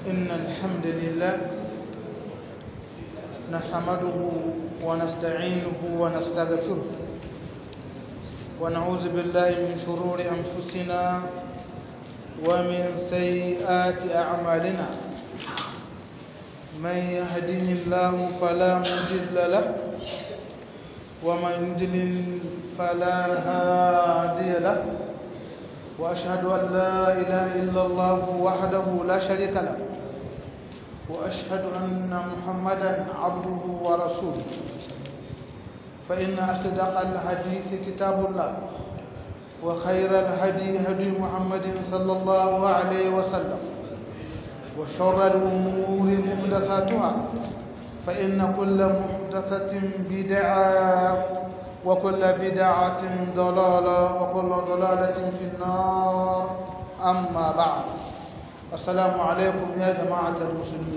إن الحمد لله نحمده ونستعينه ونستغفره ونعوذ بالله من شرور أنفسنا ومن سيئات أعمالنا من يهده الله فلا مضل له ومن يضلل فلا هادي له وأشهد أن لا إله إلا الله وحده لا شريك له وأشهد أن محمدا عبده ورسوله فإن أصدق الحديث كتاب الله وخير الهدي هدي محمد صلى الله عليه وسلم وشر الأمور محدثاتها فإن كل محدثة بدعة وكل بدعة ضلالة وكل ضلالة في النار أما بعد السلام عليكم يا جماعة المسلمين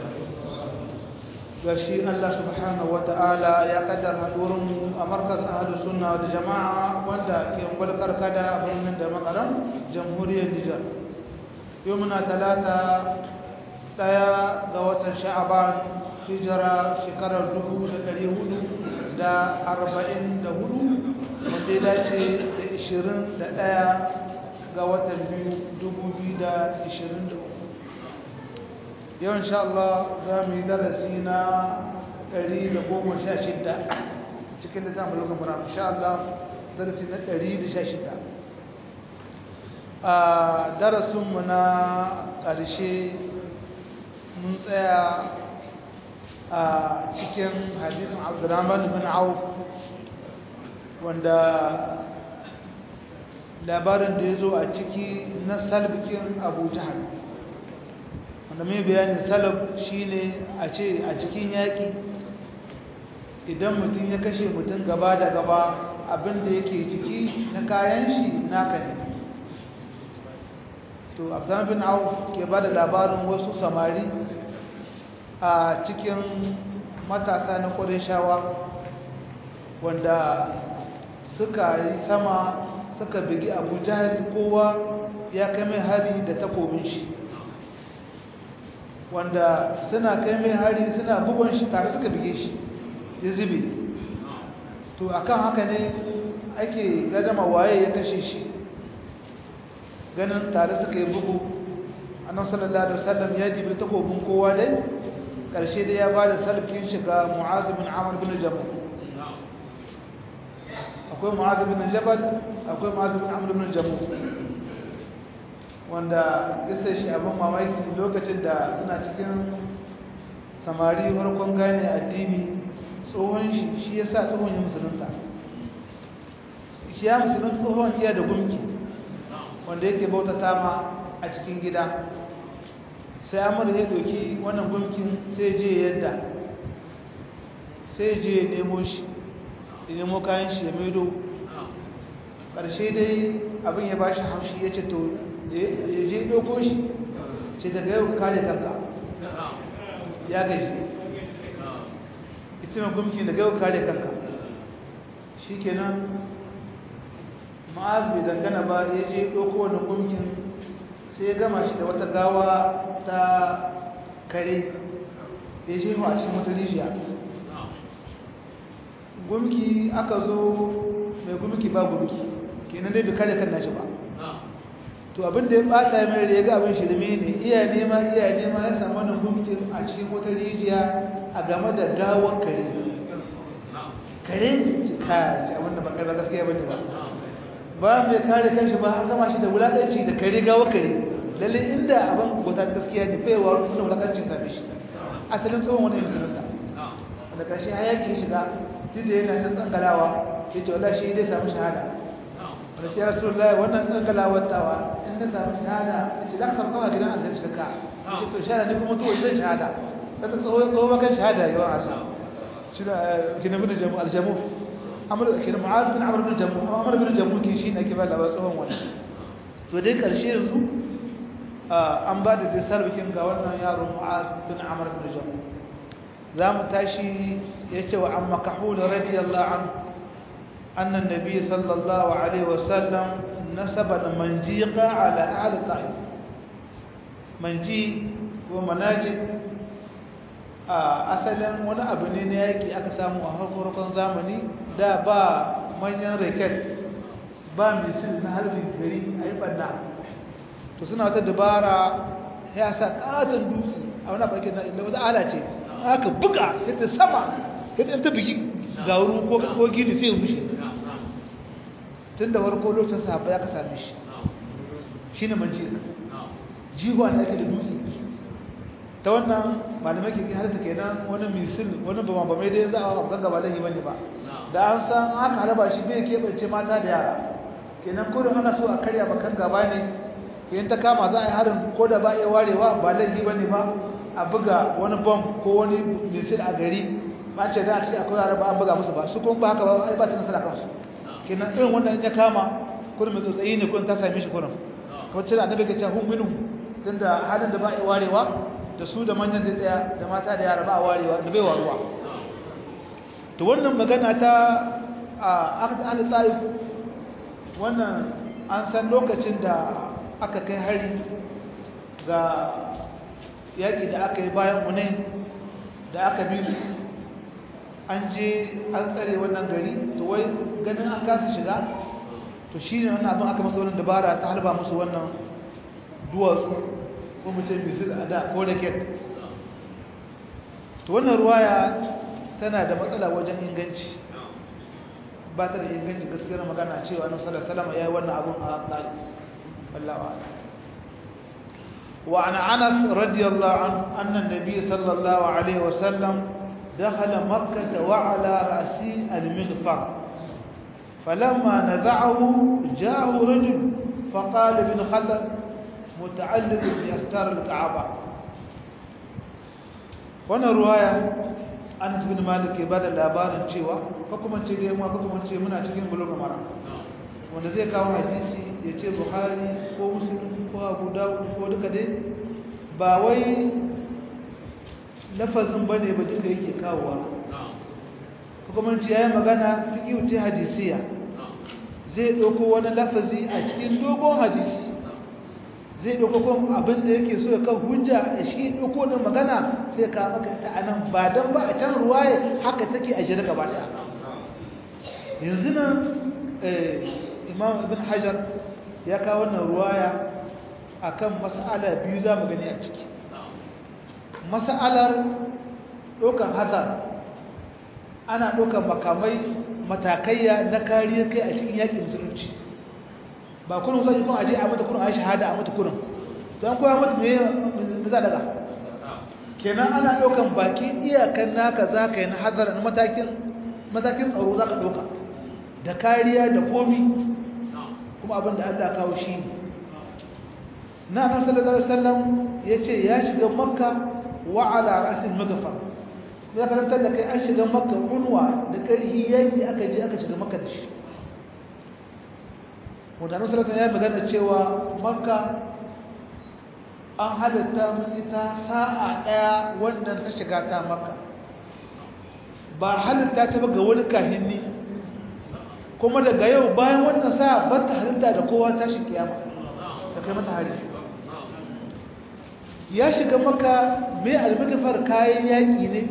gashi Allah subhanahu wata'ala ya kaddar hadurin a markaz ahlus sunna wal jama'a wanda ke kulkar kada a birnin da makaram jamhuriyar Nijar yau muna talata daya ga watan sha'aban hijira shekarar dubu da ɗari hudu da arba'in da hudu wanda ya dace da ishirin da ɗaya ga watan biyu dubu biyu da ishirin da uku yau insha Allah za mu yi darasi na ɗari da goma sha shidda cikin da zamu lokacin mura insha Allah darasi na ɗari da sha shidda a darasinmu na ƙarshe mun tsaya a cikin hadisin abdurrahman bin auf wanda labarin da ya zo a ciki na salbikin abu jihar wanda mai bayanin salab shine a ce a cikin yaƙi idan mutum ya kashe mutum gaba da gaba abinda yake ciki na kayan shi naka ne to abdurrahman bin auf ke ba da labarin wasu samari a cikin matasa na ƙwarishawa wanda suka yi sama suka bigi abu jihar kowa ya kai mai hari da takobin shi wanda suna kai mai hari suna bugon shi tare suka bige shi ya zube to akan haka ne ake gadama waye ya kashe shi ganin tare suka yi bugu annan sallallahu alaihi wasallam ya jibi takobin kowa dai ƙarshe da ya ba da sarkin shiga mu'azu bin amur bin jabal akwai mu'azu bin jabal akwai mu'azu bin amur bin jabal wanda isa shi abin mamaki lokacin da suna cikin samari farkon gane addini tsohon shi shi ya sa tsohon ya musulunta shi ya musulunta tsohon iya da gumki wanda yake bauta tama a cikin gida sai amur ya doki wannan gumkin sai je yadda sai je nemo shi ya nemo kayan shi ya maido ƙarshe dai abin ya ba shi haushi ya ce to ya je ɗauko shi ce daga yau kare kanka ya gaji ita mai gumkin daga yau kare kanka shi kenan ma'az bai dangana ba ya je ɗauko wannan gumkin sai ya gama shi da wata gawa ta kare ya je a cikin wata rijiya gumki aka zo mai gumki ba gumki kenan dai bai kare kan nashi ba to abin da ya bata mai da ya ga abin shirme ne iya nema iya nema ya samu wannan gumkin a cikin wata rijiya a game da gawar kare kare ka ci abin da ba kai ba gaskiya bane ba ba mai kare kanshi ba an gama shi da wulakanci da kare gawar kare lalle inda abin gota gaskiya ne bai wa rufin wulakancin same shi asalin tsohon wani musulunta wanda ƙarshe hayaki ya shiga duk da yana ɗan tsangalawa ya ce wallah shi dai samu shahada wanda shi ya rasu lullahi wannan tsangalawar tawa in na samu shahada ya ce za ka samu kawai gidan alzai cikakka ya ce to shahada ne kuma tuwa zai shahada ta ta tsohon tsohon makan shahada yawan allah shi da gina bin aljamu amur kina mu'az bin amr bin jamu amr bin jamu kin shi ne ke ba labar tsohon wannan to dai ƙarshe yanzu an ba da disar bikin ga wannan yaro mu'az bin amr bin jamu za mu tashi ya ce wa an makahul radiyallahu an annan nabi sallallahu alaihi wasallam nasaba da manjiqa ala ahli ta'if manji kuma manajin a asalin wani abu ne na yaƙi aka samu a harkokin zamani da ba manyan raket ba misil na harbin gari a yi ɓanna to suna wata dabara ya sa ƙaton dutse a wani farkin na inda wata ala ce aka buga ta sama ta ta bigi gauru ko gini sai rushe tun da warko lokacin sahabba ya ka same shi shi ne manci jiwa ne ake da dutse ta wannan malamai ke halitta kenan wani misil wani ba mabamai dai za a kan gaba lahi bane ba da an san haka haraba shi bai keɓance mata da yara kenan kodin ana so a karya bakan gaba ne yin ta kama za a yi harin ko da ba iya warewa ba laifi ba ne ba a buga wani bom ko wani misil a gari ba ce da a ce akwai yara ba an buga musu ba su kuma ba haka ba ai ba ta nasara kansu kenan irin wannan ya kama kudin mai tsotsayi ne kudin ta same shi kudin wacce da annabi ke cewa hun minu tunda halin da ba iya warewa da su da manyan da daya da mata da yara ba a warewa da bai waruwa to wannan magana ta a aka ta taif wannan an san lokacin da aka kai hari ga yaƙi da aka yi bayan munai da aka bi su an je an tsare wannan gari to wai ganin an kasa shiga to shi ne wannan abin aka masa wannan dabara ta halba musu wannan duwatsu ko mutum bisu a da ko da ket to wannan ruwaya tana da matsala wajen inganci ba ta da inganci gaskiyar magana cewa annabi sallallahu alaihi wasallam yayi wannan abun a tsari wallahi a'lam وعن أنس رضي الله عنه أن النبي صلى الله عليه وسلم دخل مكة وعلى رأسه المغفر فلما نزعه جاءه رجل فقال ابن خلد متعلق بأستار الكعبة wannan ruwaya Anas bin Malik ke bada labarin cewa ko kuma ce dai mu ko kuma ce muna cikin bulugh mara wanda zai kawo hadisi ya ce Bukhari ko Muslim ko Abu Dawud ko duka dai ba wai lafazin bane ba duka yake kawowa ko kuma ce yayi magana fiqhu ce hadisiya zai dauko wani lafazi a cikin dogon hadisi zai ɗauko kuma abin da yake so ya kan hujja da shi ɗauko da magana sai ka maka ta anan ba don ba a can ruwaye haka take a jira gaba ɗaya yanzu nan imam ibn hajar ya kawo wannan ruwaya akan mas'ala biyu za mu gani a ciki mas'alar ɗaukar hazar ana ɗaukar makamai matakaiya na kariyar kai a cikin yaƙin musulunci ba kurin sai kun aje a mata kurin ayi shahada a mata kurin dan koya mata me me za daga kenan ana daukan baki iyakan naka zaka yi na hazara na matakin matakin tsaro zaka dauka da kariya da komi kuma abin da Allah kawo shi ne na nan sallallahu alaihi wasallam yace ya shiga makka wa ala ra'sil maghfar ya karanta da kai an shiga makka kunwa da karhi yaki aka je aka shiga makka da shi mutane salatan ya magana cewa makka an halatta mun ita sa'a daya wannan ta shiga ta makka ba halitta ta ga wani kahinni kuma daga yau bayan wannan sa'a ba ta halitta da kowa ta shi kiyama ta kai mata hari ya shiga makka mai almagafar kayan yaƙi ne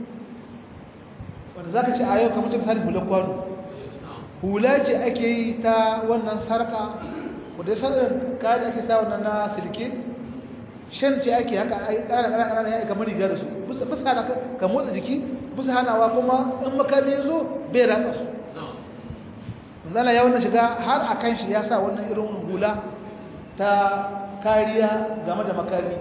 wanda za ka ce a yau kamar cikin harin bulan kwano hula ce ake yi ta wannan sarka wadda sanar kayan ake sa wannan na silke shan ce ake haka ƙarƙarƙar ya kamar riga da su bisa hana ka motsa jiki bisa hanawa kuma in makami ya zo bai ratsa su zana ya wannan shiga har a kan shi ya sa wannan irin hula ta kariya game da makami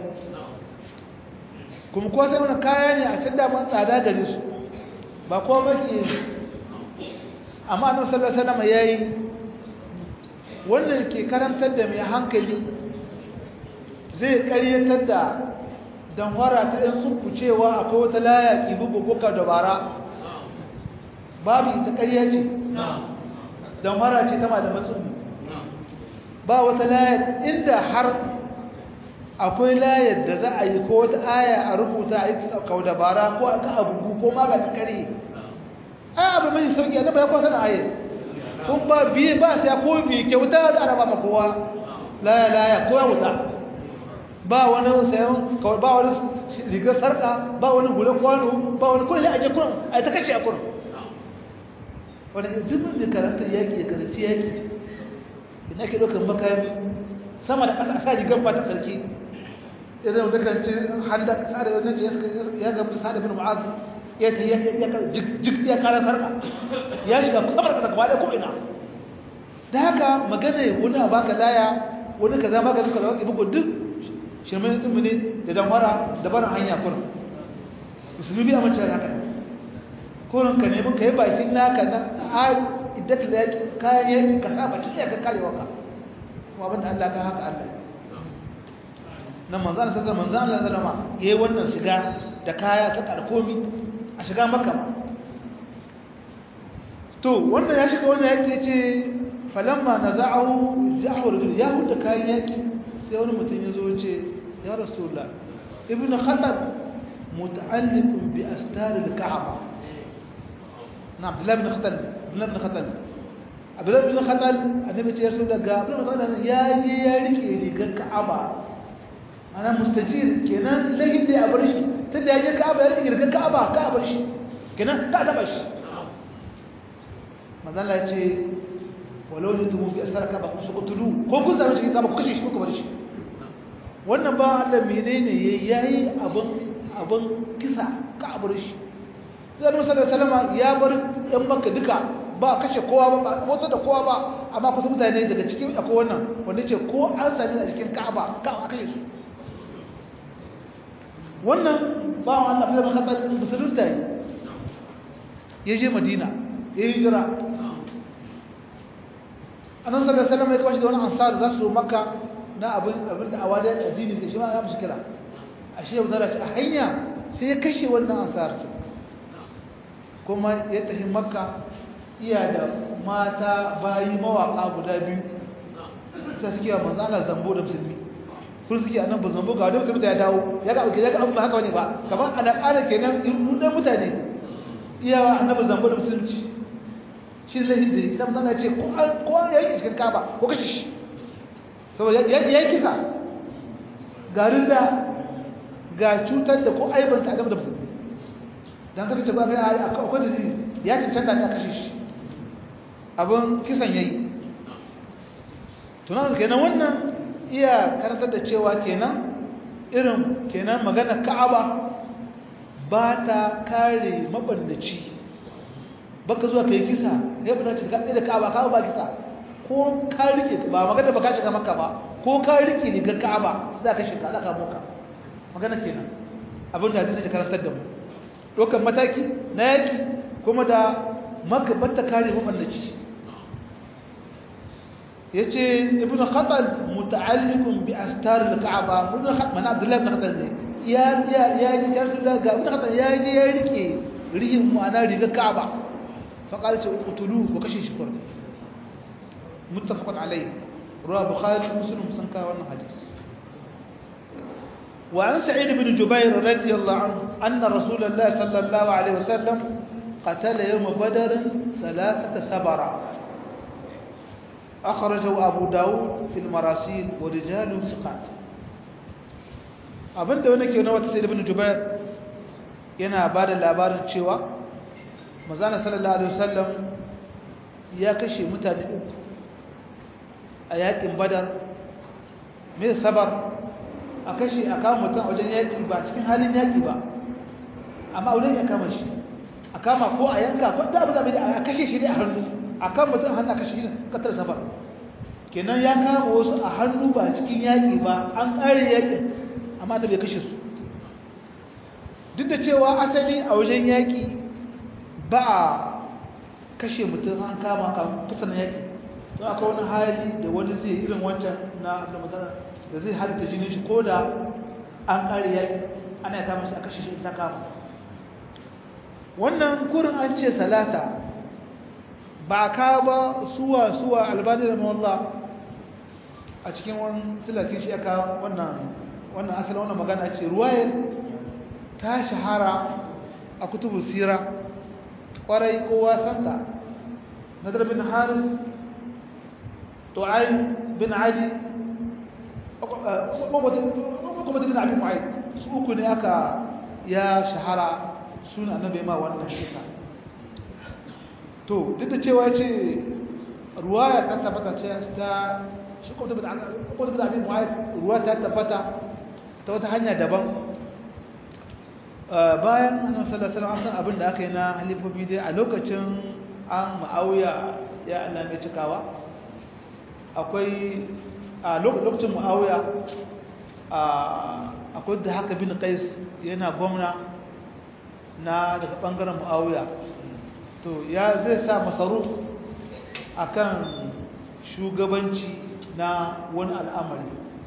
kuma kuwa sai wani kaya ne a can daman tsada gare su ba kowa maki amma annabi sallallahu alaihi wasallam yayi wannan ke karantar da mai hankali zai karyatar da danwara ta ɗan sunkucewa akwai wata laya kibubu ko ka dabara babu ita ƙarya ce danwara ce ta malaman tsumbi ba wata layar inda har akwai layar da za a yi ko wata aya a rubuta a yi kau dabara ko a kan abubu ko maganin kare ai abu mai sauki a ya kwasa na ayar kun ba biye ba sai ko biye kyauta da araba ma kowa laya laya ko ya wuta ba wani sayan ba wani rigar sarka ba wani gule kwano ba wani kullum a je kullum a ta kace a kullum wani zubin da karantar yaƙi ya karanci yaƙi ina ke ɗaukar makami sama da ƙasa a sa rigar ba ta sarki idan da karanci handa ƙasa da wani ce ya gamu da sada bin mu'az ya ta jik ya kara sarka ya shiga kusa barka gaba da ko'ina da haka magana wani a baka laya wani ka zama ka duka da wakil bugu duk shirmin tsimmi ne da damara da barin hanya kurin musulmi biya mace haka kurin ka nemi ka yi bakin naka na har idan da yaki kayan yaki ka sa bakin ya ka kare waka kuma abinda allah ka haka allah nan manzan sassan manzan allah zama ya yi wannan shiga da kaya ta karkomi a shiga maka to wannan ya shiga wannan yaki ce falamma na za'ahu za'ahu rajul ya huda kayan yaki sai wani mutum ya zo ce ya rasulullah ibnu khatab muta'alliqun bi astar al-ka'aba na abdullah ibn khatal abdullah ibn khatal abdullah ibn khatal annabi ce ya rasulullah ga abdullah ibn khatal ya je ya rike rigar ka'aba ana mustajir kenan lahin da ya bar shi tunda ya je ka'aba ya rike rigar ka'aba ka bar shi kenan ka taba shi manzo Allah ya ce walau ne tumu bi asar ka'aba ku su kutulu ko kun zama cikin ka'aba ku kashe shi ko ku bar shi wannan ba Allah menene yayi abun abun kisa ka bar shi sai Musa da Salama ya bar yan Makka duka ba kashe kowa ba motsa da kowa ba amma kusa mutane daga cikin akwai wannan wanda ce ko an sami a cikin Ka'aba ka kashe su wannan ba Allah bai maka tsari musulunta yi ya je Madina ya yi jira annabi sallallahu alaihi wasallam ya kawo shi da wani ansar za su Makka na abin abin da awadar addini sai shi ma ya mushkila ashe yau zara ce a hanya sai ya kashe wannan ansar kuma ya tafi Makka iya da mata bayi mawaka guda biyu sai suke manzo Allah zambo da musulmi kun suke annan ba zambo ga wani mutum da ya dawo ya ga ya ga an ba haka wani ba kamar ana ƙara kenan irin dan mutane iyawa annabi zambo da musulunci shi lahin da ya mutum ya ce ko ya yi cikin kaba ko kashe shi saboda ya yi kisa garin da ga cutar da ko aibanta adam da musulmi don kaka ce ba kai a akwai dalili ya cancanta ne a kashe shi abin kisan ya yi tunan kenan wannan iya karantar da cewa kenan irin kenan magana ka'aba ba ta kare mabandaci baka zuwa kai kisa ya fi dace da ɗaya da ka'aba ka'aba ba kisa ko ka rike ba magana ba ka shiga maka ba ko ka rike ne ga ka'aba za ka shiga za ka moka magana kenan abin da hadisi da karantar da mu ɗaukar mataki na yaki kuma da maka bata kare mabandaci yace ibnu khatal muta'alliqun bi astar al-ka'ba ibnu khatal man abdullah ibn khatal ne ya ya ya ji rasulullah ga ibnu khatal ya ji ya rike rihin mu ana riga ka'aba fa qala ta uqtulu wa kashi shukr muttafaqun alayhi ruwa bukhari muslim sun ka wannan hadis wa an sa'id ibn jubair radiyallahu anhu anna rasulullah sallallahu alaihi wasallam qatala yawm badr thalathata sabara أخرجه أبو داود في المراسيل ورجال ثقات abinda wani ke na wata sai ibn jubair yana ba da labarin cewa mazana sallallahu alaihi wasallam ya kashe mutane uku a yakin badar mai sabar a kashe a kama mutum a wajen yaki ba cikin halin yaki ba amma wurin ya kama shi a kama ko a yanka ko da abu da a kashe shi ne a hannu a kan mutum hannu kashe shi katar safar kenan ya kama wasu a hannu ba cikin yaƙi ba an ƙare yaƙin amma da bai kashe su duk da cewa asali a wajen yaƙi ba a kashe mutum an kama kusan yaƙi don aka wani hali da wani zai irin wancan na da zai halitta jinin shi ko da an ƙare yaƙi ana ya kama shi a kashe shi ta kama wannan kurin an ce salata ba ka ba suwa suwa albani da mawallah a cikin wani silakin shi aka wannan wannan asalin wannan magana ce ruwayar ta shahara a kutubun sira kwarai kowa santa nadar bin haris tu'ayin bin adi ƙwaƙwata bin abin ma'ai su uku ne aka ya shahara suna annabi ma wannan kisa to duk da cewa ce ruwaya ta tabbata ce ta shi ƙwaƙwata bin abin ma'ai ruwa ta tabbata ta wata hanya daban bayan annabi sallallahu alaihi wasallam abin da aka yi na halifofi dai a lokacin an ma'auya ya Allah mai cikawa akwai a lokacin ma'auya akwai da haka bin qais yana gwamna na daga bangaren ma'auya to ya zai sa masaruf akan shugabanci na wani al'amari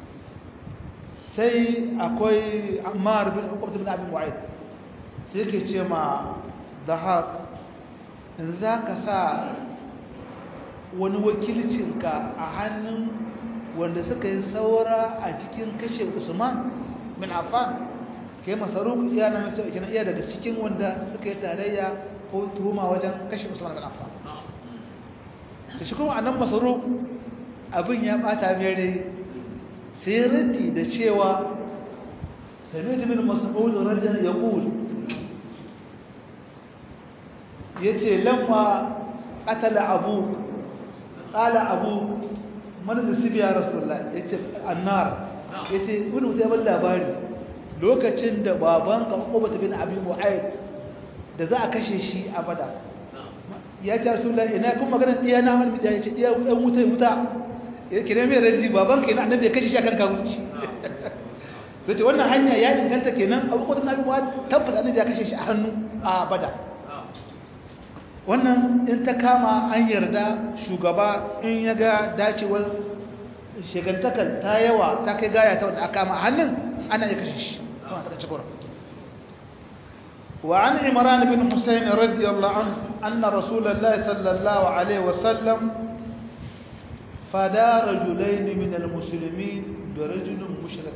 sai akwai ammar bin uqbat bin abi mu'ayyid sai yake ce ma dahak in za ka sa wani wakilcinka a hannun wanda suka yi saura a cikin kashe usman bin affan kai masaruf iya na mace kina iya daga cikin wanda suka yi tarayya ko tuhuma wajen kashe usman bin affan to shi kuma annan masaruf abin ya bata mere sai raddi da cewa sami'tu min mas'ud rajulan yaqul yace lamma qatala abu qala abu man nasibi ya rasulullah yace annar yace wani mutai ban labari lokacin da baban ka Uqbah bin Abi Mu'ayyid da za a kashe shi a Badar ya ce rasulullah ina kun magana diya na wani ya ce diya ɗan wuta wuta ya kire mai raddi baban ka ina annabi ya kashe shi akan kawurci to ce wannan hanya ya inganta kenan Abu Uqbah bin Abi Mu'ayyid tabbata annabi ya kashe shi a hannu a Badar wannan in ta kama an yarda shugaba in ya ga dacewar shigantakar ta yawa ta kai gaya ta wanda aka kama hannun ana ya kashe shi kuma ta kace kura wa an imran bin husayn radiyallahu anhu anna rasulullahi sallallahu alaihi wasallam fada rajulain min almuslimin bi rajulin mushrik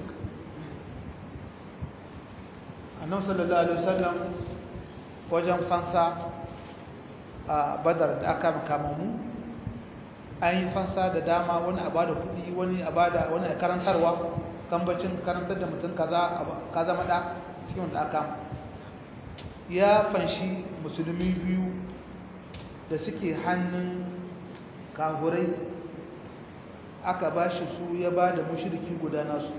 annabi sallallahu alaihi wasallam wajen fansa a badar da aka makama mu an yi fansa da dama wani a bada kudi wani a bada wani a karantarwa kambacin karantar da mutum ka zama da cikin wanda aka ya fanshi musulmi biyu da suke hannun kahurai aka ba shi su ya ba da mushiriki guda nasu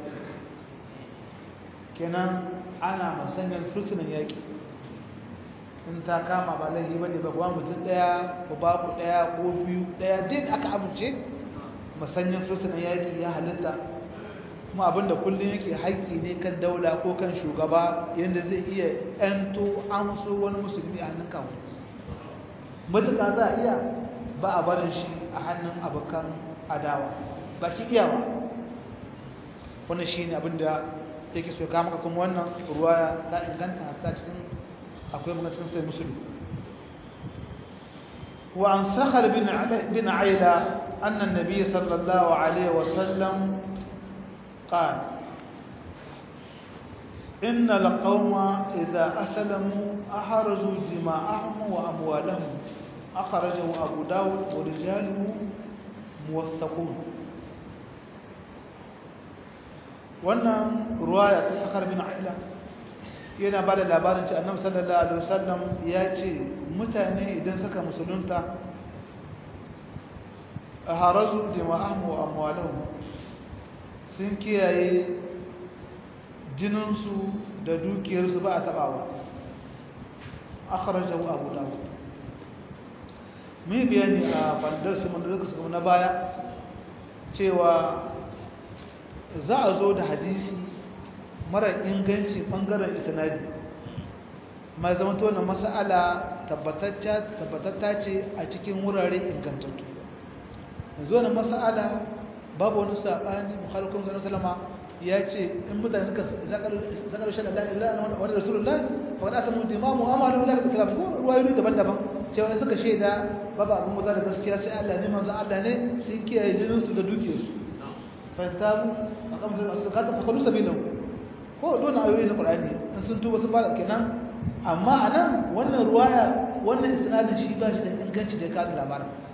kenan ana masanyan fursunan yaƙi in ta kama ba laifi ba ne ba kuwa mutum ɗaya ko baku ɗaya ko biyu ɗaya duk aka amince masanyin fursunan yaƙi ya halitta kuma abinda kullum yake haƙƙi ne kan daula ko kan shugaba yadda zai iya ‘yanto amso wani musulmi a hannun kawo matuƙa za a iya ba a barin shi a hannun abokan adawa ba ki iya ba wannan shi ne abinda yake so kama kuma wannan ruwaya ta inganta ta cikin akwai magacin sai musulmi wa an sakhar bin aila anna an-nabiy sallallahu alaihi wa sallam qala inna al-qawma idha aslamu ahrazu dima'ahum wa amwalahum akhrajahu abu dawud wa rijaluhu muwaththaqun wannan ruwaya ta sakhar bin aila yana ba da labarin ci annabi sallallahu alaihi wasallam ya ce mutane idan suka musulunta a harazu jama'ahum wa amwalahum sun kiyaye jininsu da dukiyarsu ba a tabawa akhrajahu abu dawud mai bayani a bandar su mun da na baya cewa za a zo da hadisi mara inganci bangaren isnadi mai zama tona mas'ala tabbatatta ce a cikin wurare ingantattu yanzu wani mas'ala babu wani saɓani mukhalukun zanen salama ya ce in mutane suka zakar shaɗa la'ila na wani rasulullah ba da samu dimamu amma da wula da kalam ko ruwayoyi daban-daban cewa in suka shaida babu abin maza da gaskiya sai Allah ne manzo Allah ne sun kiyaye jininsu da dukiyarsu fahimtamu a kamar su kata fakalu sabilan ko don ayoyi na Qur'ani in sun tuba sun bada kenan amma anan wannan ruwaya wannan isnadin shi ba shi da inganci da kada labarin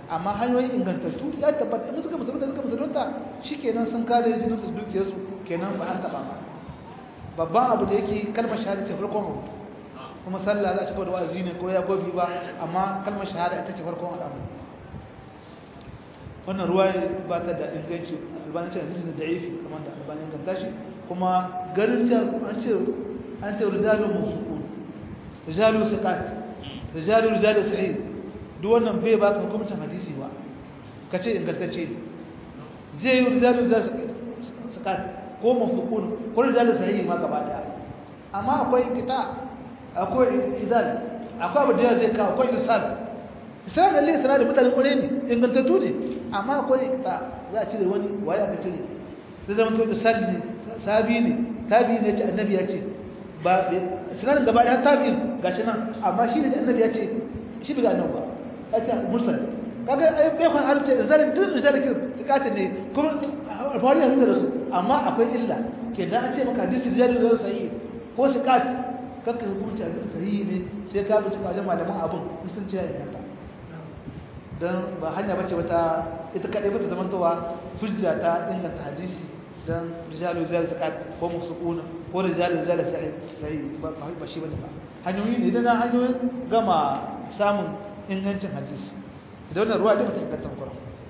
amma hanyoyin ingantattu ya tabbata in suka musulunta suka musulunta shikenan sun kare jinin su dukiyar su kenan ba an taba ba babban abu da yake kalmar shahada ce farkon abu kuma sallah za a cika da wa'azi ne ko ya gobi ba amma kalmar shahada ita ce farkon al'amari wannan ruwa ba ta da inganci albani ce hadisi da da'ifi kamar da albani inganta shi kuma garin ce an ce an ce rijalun musuqun rijalun siqat rijalun rijalun sahih duk wannan bai baka hukuncin hadisi ba kace ingantacce ne zai yi rijalun rijalun siqat ko musuqun ko rijalun sahih ma gaba daya amma akwai kita akwai idal akwai abu da zai kawo akwai lisal islam lalle sana da mutanen kwarai ne ingantattu ne amma akwai ta za a cire wani waye aka cire zai zama to isal ne sabi ne tabi ne ce annabi ya ce ba sinarin gaba ɗaya tabi gashi nan amma shi da annabi ya ce shi bi ga annabi ba ya ce mursal kaga ai bai kwan harce da zalin duk da zalin tsakatin ne kuma alfahari ya da su amma akwai illa ke da an ce maka hadisi zalin zalin sahihi ko sikat kakka hukunci a sahihi ne sai ka bi cikin wajen malaman abin in sun ce ya inganta don ba hanya bace wata ita kaɗai bata zamantowa hujja ta inganta hadisi don rijalu rijalu zakat ko musuquna ko rijalu rijalu sahih sahih ba ba shi bane ba hanyoyi ne idan hanyoyin gama samun ingancin hadisi da wannan ruwa ta bata inganta ba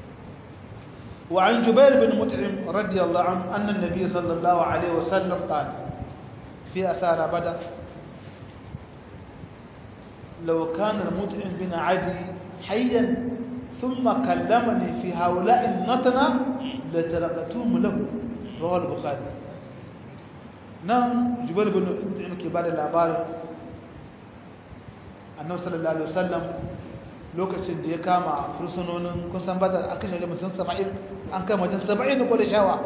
وعن جبير بن مطعم رضي الله عنه أن النبي صلى الله عليه وسلم قال في أثار بدر لو كان المطعم بن عدي حيا ثم كلمني في هؤلاء النتنة لتركتهم له رواه البخاري نعم جبير بن مطعم كبار الأبار annabi sallallahu alaihi wasallam lokacin da ya kama fursunonin kusan badar an kashe mutum 70 an kai mutum 70 ko da shawa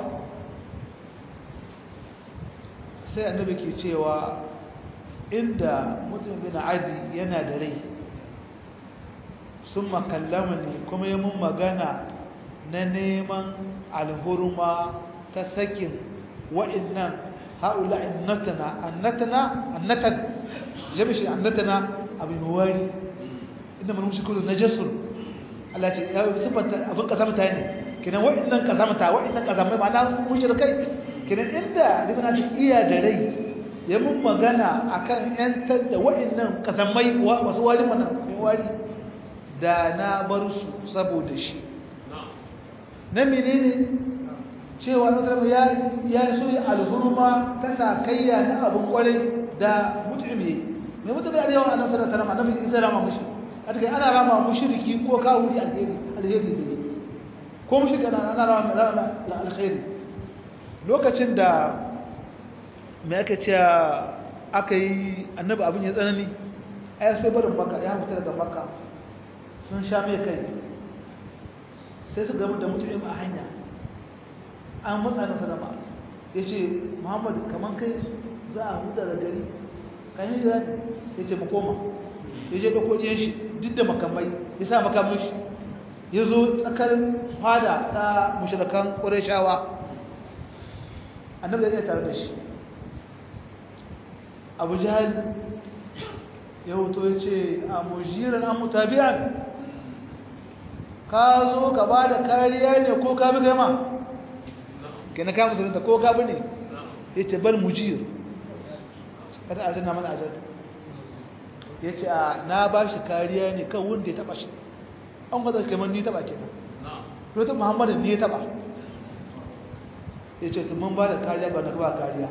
sai annabi ke cewa inda mutum bin adi yana da rai sun makallama ne kuma yi mun magana na neman alhurma ta sakin wa'innan haula annatana annatana annatan jami'shi annatana abin wari inda mun shi kullu najasun Allah ce ya sifanta abin kazamta ne kinan wa'innan kazamta wa'innan kazamai ba na mushrikai kinan inda ibn adi iya da rai ya mun magana akan yantar da wa'innan kazamai wasu wari mana mai wari da na bar su saboda shi na menene cewa nasarar ya ya so ya alhurma ta sakayya na abin kwarai da mutume mai mutum da yawa annabi sallallahu alaihi wasallam annabi isa rama mushi a take ana rama mushriki ko kawuri alheri alheri ne ko mushriki ana ana rama rama alheri lokacin da me aka ce aka yi annabi abin ya tsanani ai sai barin makka ya fita daga makka sun sha mai kai sai su gama da mutum a hanya an matsa na salama ya ce muhammadu kamar kai za a huda da gari kan yi jira ya ce makoma ya je da kodiyar shi duk da makamai ya sa makamun shi ya zo tsakar fada ta mashirakan ƙurashawa annabi ya tare da shi abu jihar ya hoto ya ce a mujiran an mutabi'an ka zo ka ba da kariya ne ko ka bi gama ke na kama musulunta ko ka bi ne ya ce bal mujir kada a zana mana ajar ya ce a na ba shi kariya ne kan wanda ya taba shi an kwata kamar ni taba kenan rota muhammadu ne ya taba ya ce su mun ba da kariya ba na ba kariya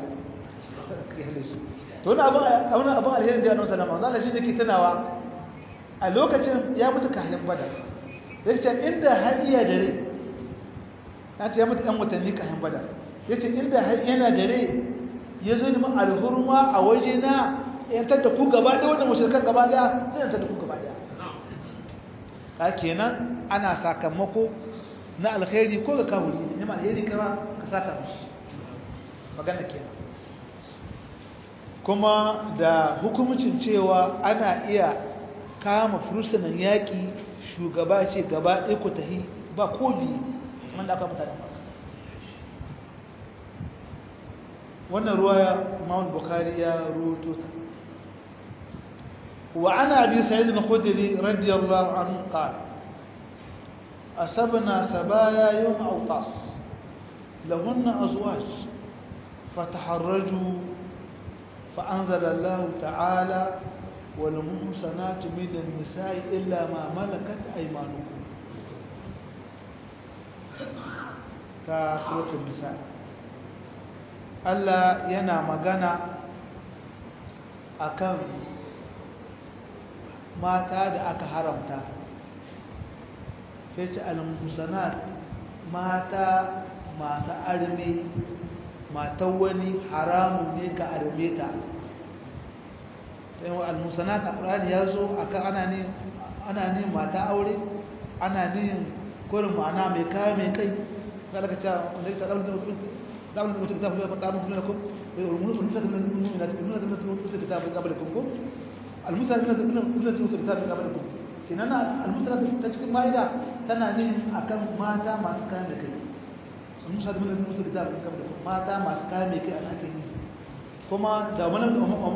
to wani abin abin alherin da ya nusa nama zana shi da ke tunawa a lokacin ya mutu kayan bada ya ce inda har iya da rai ya ce ya mutu ɗan watanni kayan bada ya ce inda har yana da rai ya zo neman alhurma a waje na yantar da ku gaba ɗaya wanda mashirkan gaba ɗaya sai yantar da ku gaba ɗaya ka kenan ana sakamako na alkhairi ko ga kawuri ne ma alheri kama ka saka mishi magana kenan kuma da hukumcin cewa ana iya kama fursunan yaƙi shugaba ce gaba ɗaya ku tahi ba ko biyu wanda aka mutane maka wannan ruwaya imam bukhari ya ruwato ta wa ana abi sa'id al-khudri radiyallahu anhu qala asabna sabaya yawm awtas lahunna azwaj fataharraju فأنزل الله تعالى والمحصنات من النساء إلا ما ملكت أيمانكم كسورة النساء Allah yana magana akan mata da aka haramta sai ce al-musanat mata masu arme matan wani haramun ne ka arme ta sai wa al-musanat a ƙurani ya zo akan ana ne ana ne mata aure ana ne kurin ma'ana mai kaya mai kai ga daga cewa wanda ya taɗa mutum دعونا نثبت الكتاب ولا تعلمون لكم والمنوسة من المؤمنات والمنوسة من المؤمنات الكتاب من قبلكم المسلمة من المؤمنات الكتاب من قبلكم كنا المسلمة تشكل مائدة تنعني أكم ماتا ما سكان لكي المسلمة من المؤمنات الكتاب من قبلكم ماتا ما سكان لكي أنا أكيد kuma da wani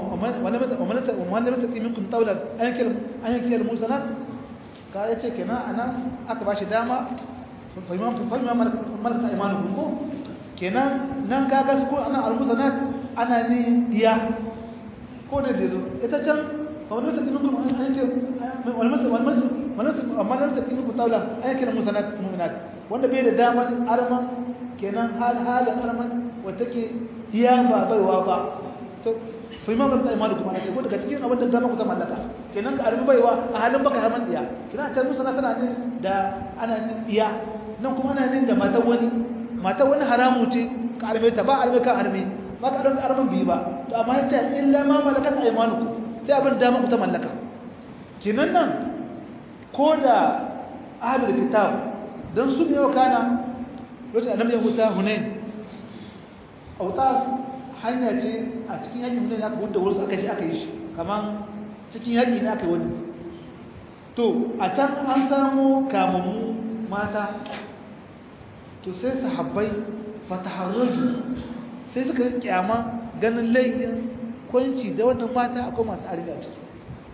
mata minkum taular an yankiyar musanat ka ya ce kenan a nan aka ba shi dama fahimman marasa imanin ko kenan nan kaga su ko ana almusanat ana ne diya ko da da zo ita can wani wata kinu kuma an ce wani wata amma nan ta kinu ku taula an yake musanat mu'minat wanda bai da daman arman kenan hal halin arman wata ke diya ba baiwa ba to fa imam da imanu kuma ce ko daga cikin abin da dama ku ta mallaka kenan ka arbi baiwa a halin baka harman diya kina ta musanat tana ne da ana ne diya nan kuma ana ne da matan wani mata wani haramu ce ka arme ta ba arme ka arme ba ka ɗauka armen biyu ba to amma ya ce illa ma malakat aymanukum sai abin dama ku ta mallaka kinan nan ko da ahlul kitab dan sun yi kana lokacin annabi ya huta hunain autas hanya ce a cikin yakin hunain aka huta wurin aka je aka yi shi kaman cikin yaki ne aka yi wani to a can an samu kamammu mata to sai sahabbai fataharraju sai suka kyama ganin laifin kwanci da wannan mata akwai masu armi a ciki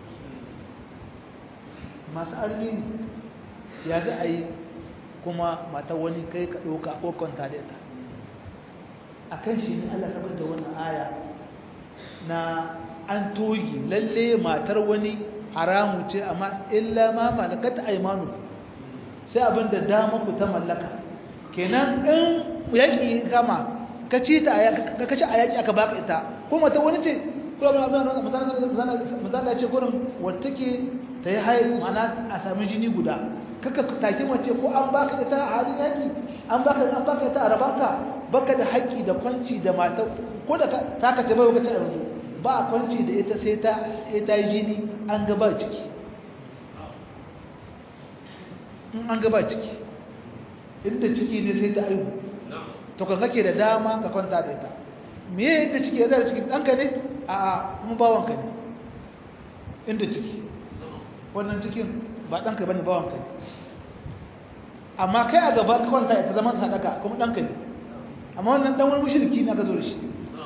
masu armi ne ya za a yi kuma mata wani kai ka ɗauka ko kwanta da ita a kan shi ne allah sabar da wannan aya na an togi lalle matar wani haramu ce amma illa ma malakata aimanu sai abin da dama ku ta mallaka kenan in yaƙi kama ka ci ta ka kaci a yaƙi aka baka ita ko mata wani ce ko abin abin mazala ce gurin wata ke ta yi hayi mana a sami jini guda kaka take mace ko an baka ita a halin yaƙi an baka an baka ita a rabanka baka da haƙƙi da kwanci da mata ko da ta ka ce bai wakacin yanzu ba a kwanci da ita sai ta ta yi jini an gaba ciki in an gaba ciki inda ciki ne sai ta aihu to ka kake da dama ka kwanta da ita me yadda ciki ya zara ciki ɗanka ne a a kuma bawanka ne inda ciki wannan cikin ba ɗanka ba ne bawanka ne amma kai a gaba ka kwanta ita zaman sadaka kuma ɗanka ne amma wannan ɗan wani mushirki na ka zo da shi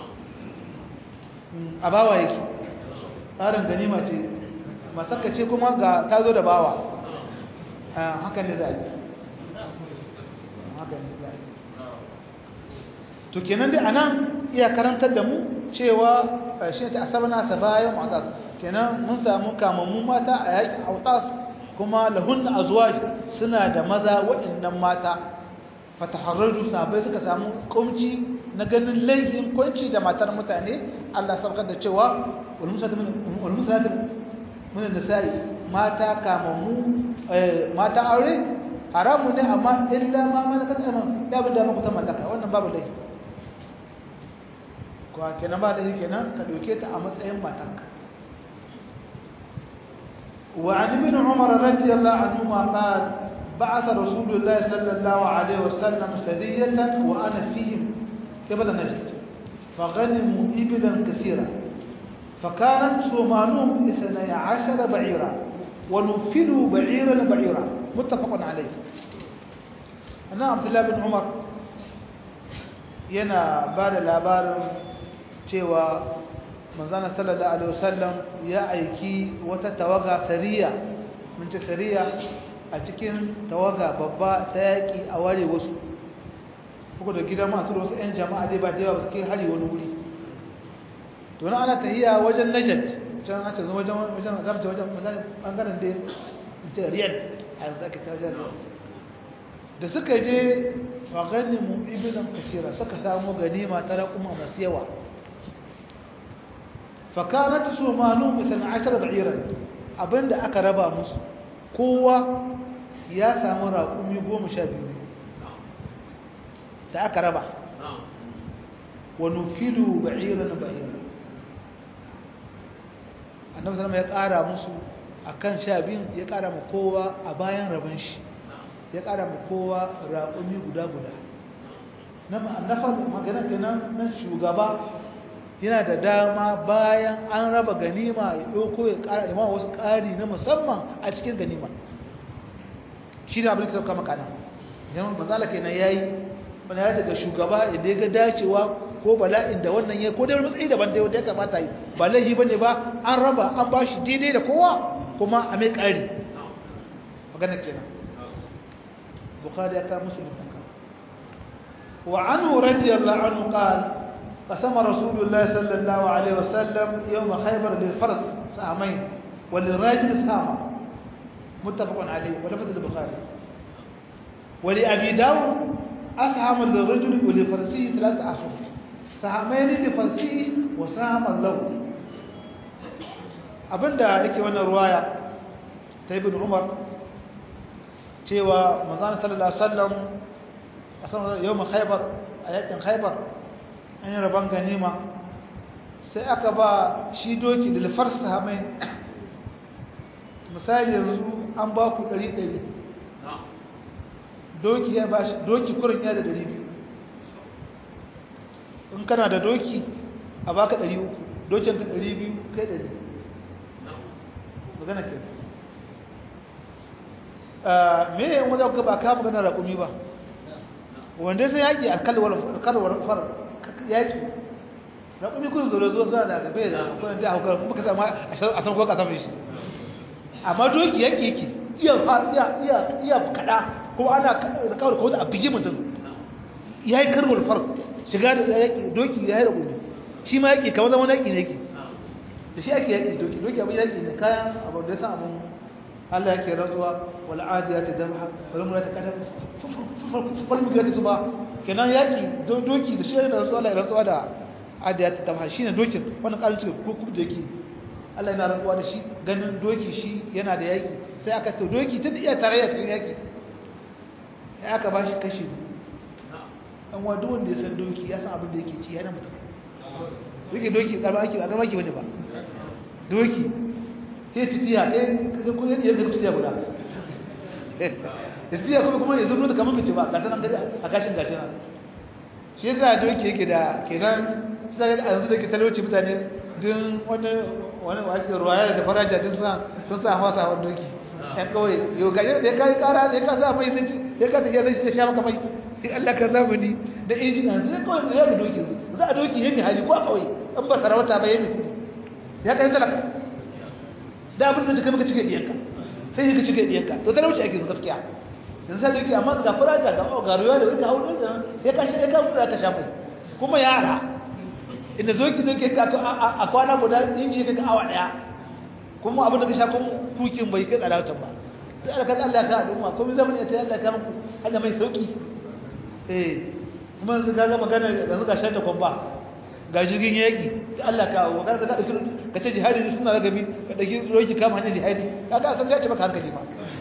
a bawa yake tsarin ganima ce matakka ce kuma ga ta zo da bawa haka ne za a yi haka ne za a yi to kenan dai anan iya karantar da mu cewa shi ta asabana sabayan mu'tas kenan mun samu kamammun mata a yakin autas kuma lahunna azwaj suna da maza waɗannan mata fataharraju sabai suka samu kumci na ganin laifin kwanci da matar mutane Allah saukar da cewa wal musallatu min nisa'i mata kamammu mata aure haramu ne amma illa ma malakat ayman ya bi da maka ta mallaka wannan babu laifi ko kenan ba laifi kenan ka doke ta a matsayin matanka وعن ابن عمر رضي الله عنهما قال بعث رسول الله صلى الله عليه وسلم سرية وأنا فيهم قبل نجد فغنموا إبلا كثيرا فكانت سومانهم اثني عشر بعيرا ونفلوا بعيرا بعيرا متفق عليه أنا عبد الله بن عمر yana ba da labarin cewa manzana sallallahu alaihi wasallam ya aiki wata tawaga sariya mun ce sariya a cikin tawaga babba ta yaƙi a ware wasu kuka da gidan masu wasu 'yan jama'a dai ba da yawa ba su kai hari wani wuri to na ana tahiya wajen najat can a canza wajen wajen gamta wajen bangaren da ta riyad a yanzu ake ta wajen da suka je fagani mu ibinan kasira suka samu ganima ta raƙuma masu yawa fakanat su manu misalin ashirar ba'irar abinda aka raba musu kowa ya samu raƙumi goma sha biyu da aka raba wani filu ba'irar ba'irar annabi sallama ya ƙara musu a kan sha biyun ya ƙara ma kowa a bayan rabin shi ya ƙara ma kowa raƙumi guda-guda na faɗin magana kenan na shugaba yana da dama bayan an raba ganima ya ɗauko ya ƙara ima wasu ƙari na musamman a cikin ganima shi ne abin da sauka makana yan bazala kenan ya yi wani ya daga shugaba idan ya ga dacewa ko bala'in da wannan ya ko da matsayi daban da ya kamata yi ba laifi ba ne ba an raba an ba shi daidai da kowa kuma a mai ƙari magana kenan bukari ya kawo musulun kanka wa anhu radiyallahu anhu qala قسم رسول الله صلى الله عليه وسلم يوم خيبر للفرس سهمين وللراجل سهما متفق عليه ولفظ البخاري ولأبي داود أسهم للرجل ولفرسه ثلاث أسهم سهمين لفرسه وسهم له abinda yake wannan ruwaya ta ibn umar cewa manzon sallallahu alaihi wasallam a sanar yawon khaybar a yakin khaybar an yi rabon ganima sai aka ba shi doki da lafarsa hamai misali yanzu an ba ku ɗari ɗari doki ya ba shi doki kurin ya da ɗari biyu in kana da doki a baka ɗari uku dokin ka ɗari biyu kai ɗari magana ke me yin wajen ka ba ka magana raƙumi ba wanda sai yaƙi a kalwar farar yaƙi na kuma kun zo zuwa zuwa da gabe da kuma da hukar kuma kasa ma a san ko ka san shi amma doki yaƙi yake iya iya iya iya kada kuma ana kawar ko a bigi mutum yayi karwar far shiga da yaƙi doki yayi rabu shi ma yaƙi kamar zaman yaƙi ne yake da shi ake yaƙi doki doki abin yaƙi ne kayan abu da san abun Allah yake rantsuwa wal adiyati dabha wal murata kadam fal mugiyati tuba kenan yaki doki da shi da rantsuwa Allah ya rantsuwa da adiyat tamha shine dokin wannan karin cikin kuku da yake Allah yana rantsuwa da shi ganin doki shi yana da yaki sai aka to doki ta iya tarayya cikin yaki sai aka ba shi kashi an wa duk wanda ya san doki ya san abin da yake ci yana mutum doki doki karba ake a karba ake bane ba doki sai ci tiya ɗaya kaga ko yadda yadda kusa guda ya tiya kuma kuma ya zurno da kamar mace ba ga tanan gari a gashin gashin nan shi yasa doki yake da kenan sai a yanzu da ke talauci mutane din wani wani wake ruwaya da faraja din sa sun sa hawa sa doki yan kawai yau gaje da kai kara sai ka sa mai zai sai ka tafiya zai sha maka mai sai Allah ka zamu ni da injina sai kawai sai ga doki za a doki yayi hali ko a kawai an ba sarauta ba yayi kudi ya kai talaka da abin da kake maka cike diyanka sai ka cike diyanka to talauci ake gaskiya yanzu sai doki amma ga faraja ga ga ruwa da wurka hawo da ya ka shi ka mutu ka sha mai kuma yara inda zoki zoki ka a kwana guda inji ka awa daya kuma abin da ka sha kuma kukin bai kai tsada wancan ba sai Allah ka Allah ka al'umma kuma zaman ya ta Allah ka muku Allah mai sauki eh kuma yanzu ga magana yanzu ga shanda kwamba ga jirgin yaki da Allah ka wa ka dauki ka ce jihadi ne suna gabi ka dauki roki kama hanyar jihadi kaga san ya ce maka hankali ba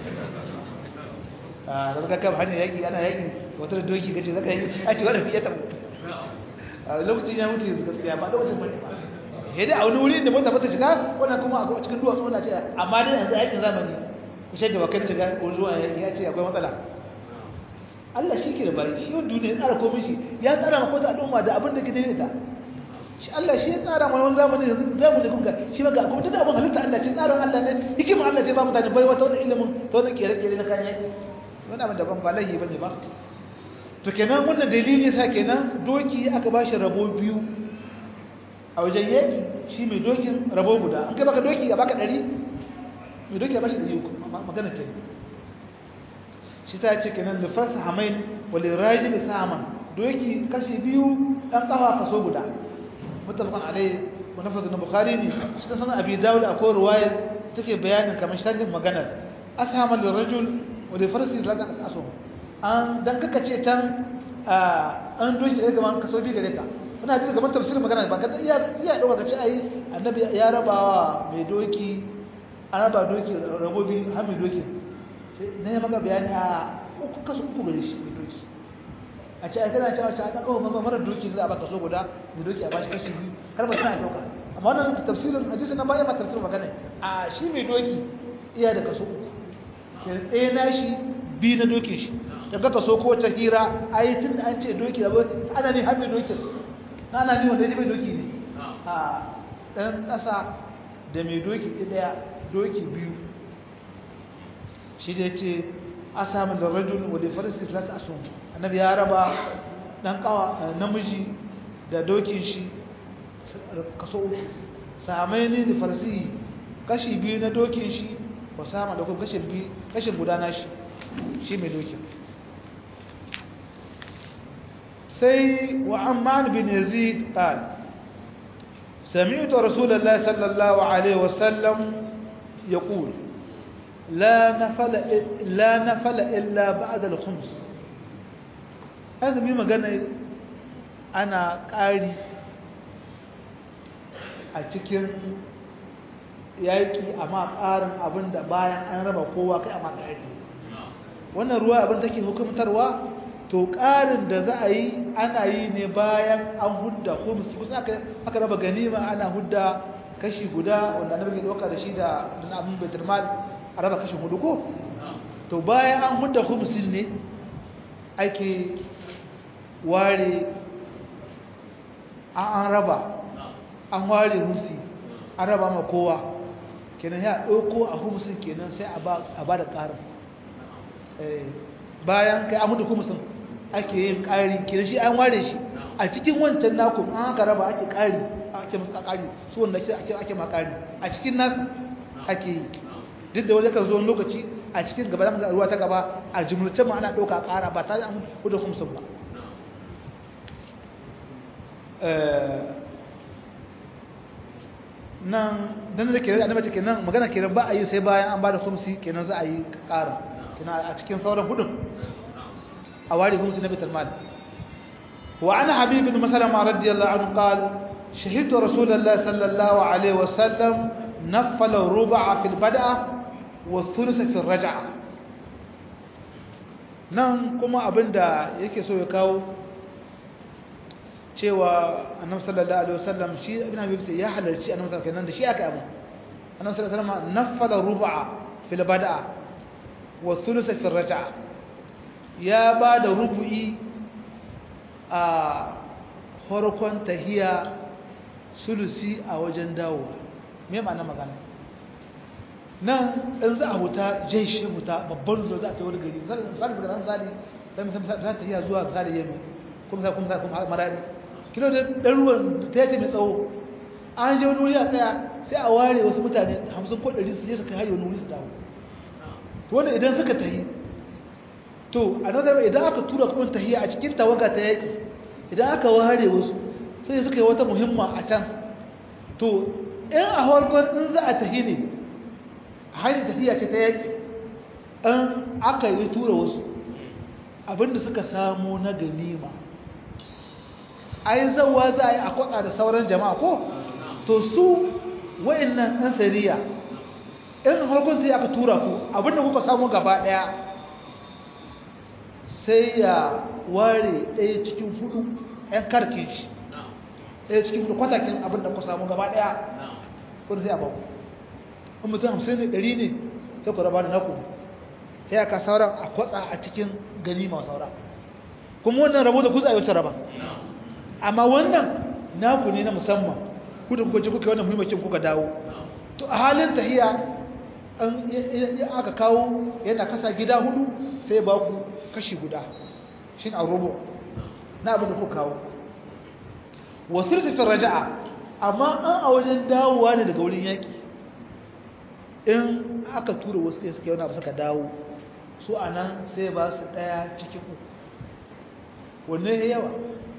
a da ka kama hanyar yaki ana yaki wata doki kace zaka yi a ce wanda fiye ta a lokacin ya mutu yanzu gaskiya ba lokacin bane ba sai dai a wani wuri da mota ba ta shiga wannan kuma a cikin duwatsu wannan ce amma dai yanzu aikin zamani ku shaida wa kan shiga ko zuwa ya ce akwai matsala Allah shi ke da bari shi wani duniya ya tsara komai shi ya tsara maka wata al'umma da abin da ke daidai ta shi Allah shi ya tsara mana wani zamani yanzu zamani kun ga shi maka kuma tana abin halitta Allah ce tsarin Allah ne hikimar Allah ce ba mutane bai wata wani ilimin ta wani kere-kere na kayan yaki wani abin daban ba lahi bane ba to kenan wannan dalili sa kenan doki aka ba shi rabo biyu a wajen yaki shi mai dokin rabo guda an kai baka doki a baka ɗari mai doki a ba shi ɗari uku magana ta shi ta ce kenan da fasa hamain wale raji da saman doki kashi biyu ɗan ƙafa kaso guda mutafakon alai manafasa na bukari ne shi ta sanar abi dawud akwai ruwayar take bayanin kamar shagin maganar ashamal da rajul wale farsi da laga aso an dan kaka ce can an doki da gaban kaso biyu gare ka muna ji gaban tafsirin magana ba ka iya iya dauka ka ce ai annabi ya rabawa mai doki an raba doki rabo biyu har mai doki na yi maka bayani a uku kaso uku gare shi mai doki a ce kana cewa ta dan kawo mama mara doki za a baka so guda mai doki a bashi kashi biyu kar ba tana dauka amma wannan tafsirin hadisi na baya ma tafsirin magana a shi mai doki iya da kaso uku ke ɗaya na shi biyu na dokin shi daga kaso ko ta hira a yi tun da an ce doki da ana ne har mai dokin na ana ne wanda ya mai doki ne a ɗan ƙasa da mai doki ɗaya doki biyu shi da ya ce a samun da rajul wadda farisi talata asun annabi ya raba dan kawa namiji da dokin shi kaso uku samai ne da farisi kashi biyu na dokin shi ba sama da kuma kashin biyu kashin gudana shi shi mai dokin sai wa amman bin yazid qal سمعت رسول الله صلى الله عليه وسلم يقول لا نفل لا نفل الا بعد الخمس هذا مي magana ana ƙari a cikin yaƙi amma ƙarin abinda bayan an raba kowa kai amma ƙari wannan ruwa abin take hukumtarwa to ƙarin da za a yi ana yi ne bayan an hudda khums kusa aka raba ganima ana hudda kashi guda wanda na rage ɗauka da shi da abin baitul mal a raba kashin hudu ko to bayan an hudda khumsin ne ake ware an raba an ware humsi an raba ma kowa kenan ya ɗauko a humsin kenan sai a ba da ƙarin bayan kai an hudda humsin ake yin ƙari kenan shi an ware shi a cikin wancan naku an haka raba ake ƙari ake maka ƙari su wanda ake ma ƙari a cikin nasu ake yi duk da wani kan zo lokaci a cikin gaba da ruwa ta gaba a jumlace ma ana ɗauka ƙara ba tare an hudu kumsin ba nan dan da ke da annabi ke nan magana ke ba a yi sai bayan an ba da kumsi kenan za a yi ƙara kenan a cikin sauran hudun a ware kumsi na bitar mal wa ana habib bin masalama radiyallahu anhu qal shahidtu rasulullahi sallallahu alaihi wasallam نفل الربع في البدء والثلث في الرجعة nan kuma abinda yake so ya kawo cewa annabi sallallahu alaihi wasallam shi ibn abi bakr ya halarci annabi sallallahu alaihi da shi aka abu annabi sallallahu alaihi wasallam nafala rubu'a fil bada'a wa thuluth fi raj'a ya ba da rubu'i a farkon tahiya sulusi a wajen dawowa me ma'ana magana nan in za a huta jeshi huta babban zo za a ta wani gari misali daga nan zali dan misali za ta iya zuwa zali yemi kuma sai kuma sai kuma maradi kilo da dan ruwan ta yace mai tsawo an je wani wuri a tsaya sai a ware wasu mutane 50 ko 100 su je su kai hari wani wuri su dawo to wanda idan suka tahi to a nazar idan aka tura kuma tahiya a cikin tawaga ta yaki idan aka ware wasu sai suka yi wata muhimma a can to in a harkar in za a tahi ne hanyar tafiya ce ta yaki an aka yi tura wasu abinda suka samu na ganima a yi zauwa za a yi a kwatsa da sauran jama'a ko to su wa'annan ɗan sariya in harkar ta aka tura ku abinda kuka samu gaba ɗaya sai ya ware ɗaya cikin hudu 'yan karkin shi ɗaya cikin hudu kwatakin abinda kuka samu gaba ɗaya kun sai a baku in mutum hamsin ne ɗari ne sai ku raba da naku sai aka sauran a kwatsa a cikin gani ma saura kuma wannan rabo da kuza a wata raba amma wannan naku ne na musamman ku da kuka ce kuka wannan muhimmancin kuka dawo to a halin tahiya an aka kawo yana kasa gida hudu sai ba ku kashi guda shi a rubu na abin da kuka kawo wasu da raja'a amma an a wajen dawowa ne daga wurin yaƙi in aka tura wasu kai suke wani abu suka dawo su a nan sai ba su ɗaya cikin uku wanne ya yawa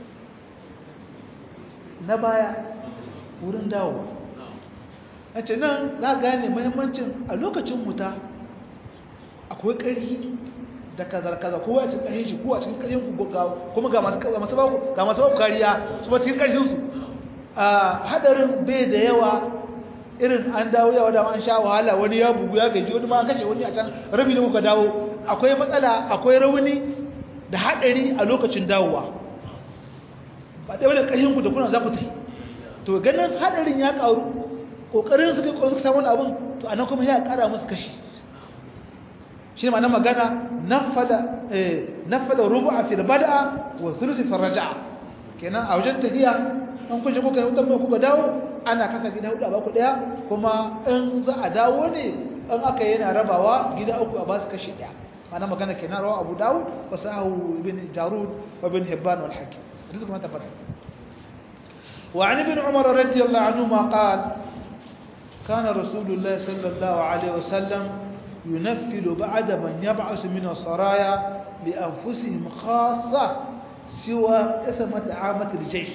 na baya wurin dawowa a ce nan za a gane mahimmancin a lokacin wuta akwai ƙarfi da kazar-kazar kowa a cikin ƙarfin shi kowa a cikin ƙarfin kuma ga masu baku kariya su ba cikin ƙarfinsu a haɗarin bai da yawa irin an dawo yawa da an sha wahala wani ya bugu ya gaji wani ma an kashe wani a can rabi da kuka dawo akwai matsala akwai rauni da haɗari a lokacin dawowa ba ɗaya da ƙarfin ku da kuna za ku tafi to ganin haɗarin ya ƙaru ƙoƙarin suka yi ƙoƙarin suka samu abin to a nan kuma ya ƙara musu kashi shi ma na magana nafada rubu a filbada wa sulusi farraja kenan a wajen tafiya an kunshi kuka yi wutan kuka dawo ana kasa gida hudu a baku daya kuma in za a dawo ne in aka yana rabawa gida uku a basu kashi daya ana magana kenan rawa abu dawo wa sahu ibn jarud wa ibn hibban wal hakim hadisi kuma tabbata wa an ibn umar radiyallahu anhu ma qala kana rasulullah sallallahu alaihi wasallam ينفل بعد من يبعث من السرايا لأنفسهم خاصة سوى إثمة عامة الجيش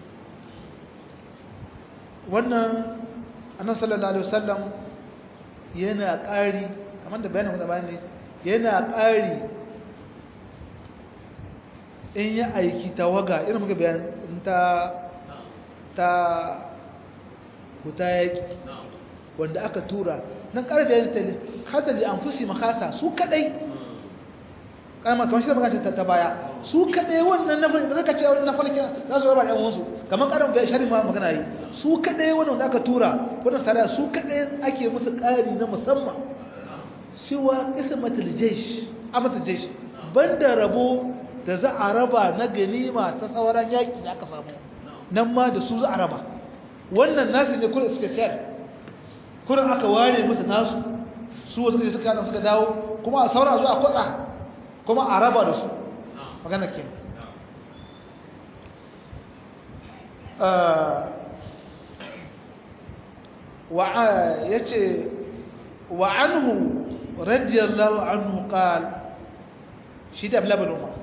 wannan annabi sallallahu alaihi wasallam yana ƙari kamar da bayanin da bayani yana ƙari in ya aiki tawaga irin muka bayan ta ta huta yaki wanda aka tura nan karfe ya tale hata da anfusi makasa su kadai kalmar kamar shi da magana ta baya su kadai wannan na farki da ce wannan na farki za su raba da wansu kamar karin bai shari ma magana yi su kadai wannan da aka tura wannan sara su kadai ake musu kari na musamman siwa ismatul jaysh amatul jaysh banda rabo da za a raba na ganima ta sauran yaki da aka samu nan ma da su za a raba wannan nasu ne kullu special kurin aka ware musu nasu su wasu suka suka suka dawo kuma a saura zuwa kwatsa kuma a raba da su magana ke ya ce wa anhu radiyallahu anhu qal shi da ablaban umar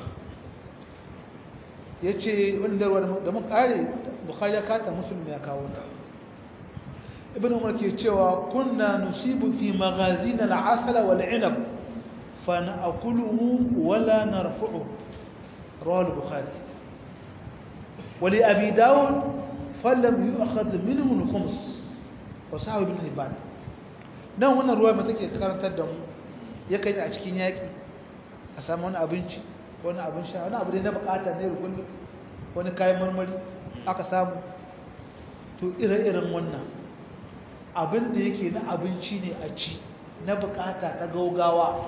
ya ce wanda da mun kare bukhari ya kata musulmi ya kawo ta ibn umar ke cewa kunna nusibu fi magazin al-asala wal inab fa na'kuluhu wala narfu'u rawahu al-bukhari wa li abi daud falam yu'khadh minhu al-khums wa sahih ibn hibban dan wannan ruwa mai take karantar da mu yakan a cikin yaki a samu wani abinci wani abin sha wani abu da na bukata ne rukun wani kayan marmari aka samu to ire-iren wannan abin da yake na abinci ne a ci na bukata ta gaugawa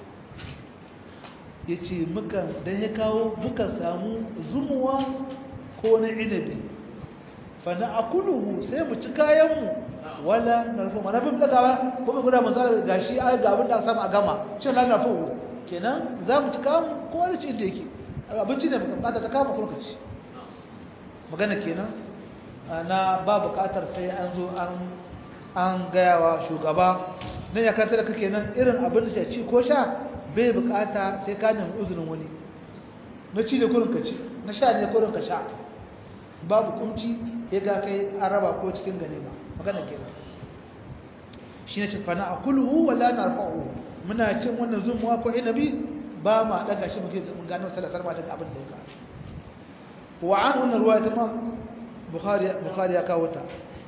ya ce don ya kawo mukan samu zumuwa ko na inabi fana a kuluhu sai mu ci kayanmu wala na rufe mana bin dagawa kuma guda masu gashi a ga abin da samu a gama shi na na fuhu kenan za mu ci kayanmu ko wani ci inda yake abinci ne bukata ta kama kurkaci magana kenan na ba bukatar sai an zo an an gayawa shugaba nan ya kanta da kake nan irin abin da ci ko sha bai bukata sai ka nemi uzurin wani na ci da kurin ka ci na sha ne kurin ka sha babu kumci ya ga kai an raba ko cikin ganima magana kenan shi ne cifana a kulhu wala na rafa'u muna cin wannan zumuwa ko inabi ba ma daga shi muke mun gano salasar ma daga abin da ya ka wa an wannan ruwa ta ma bukhari ya kawo ta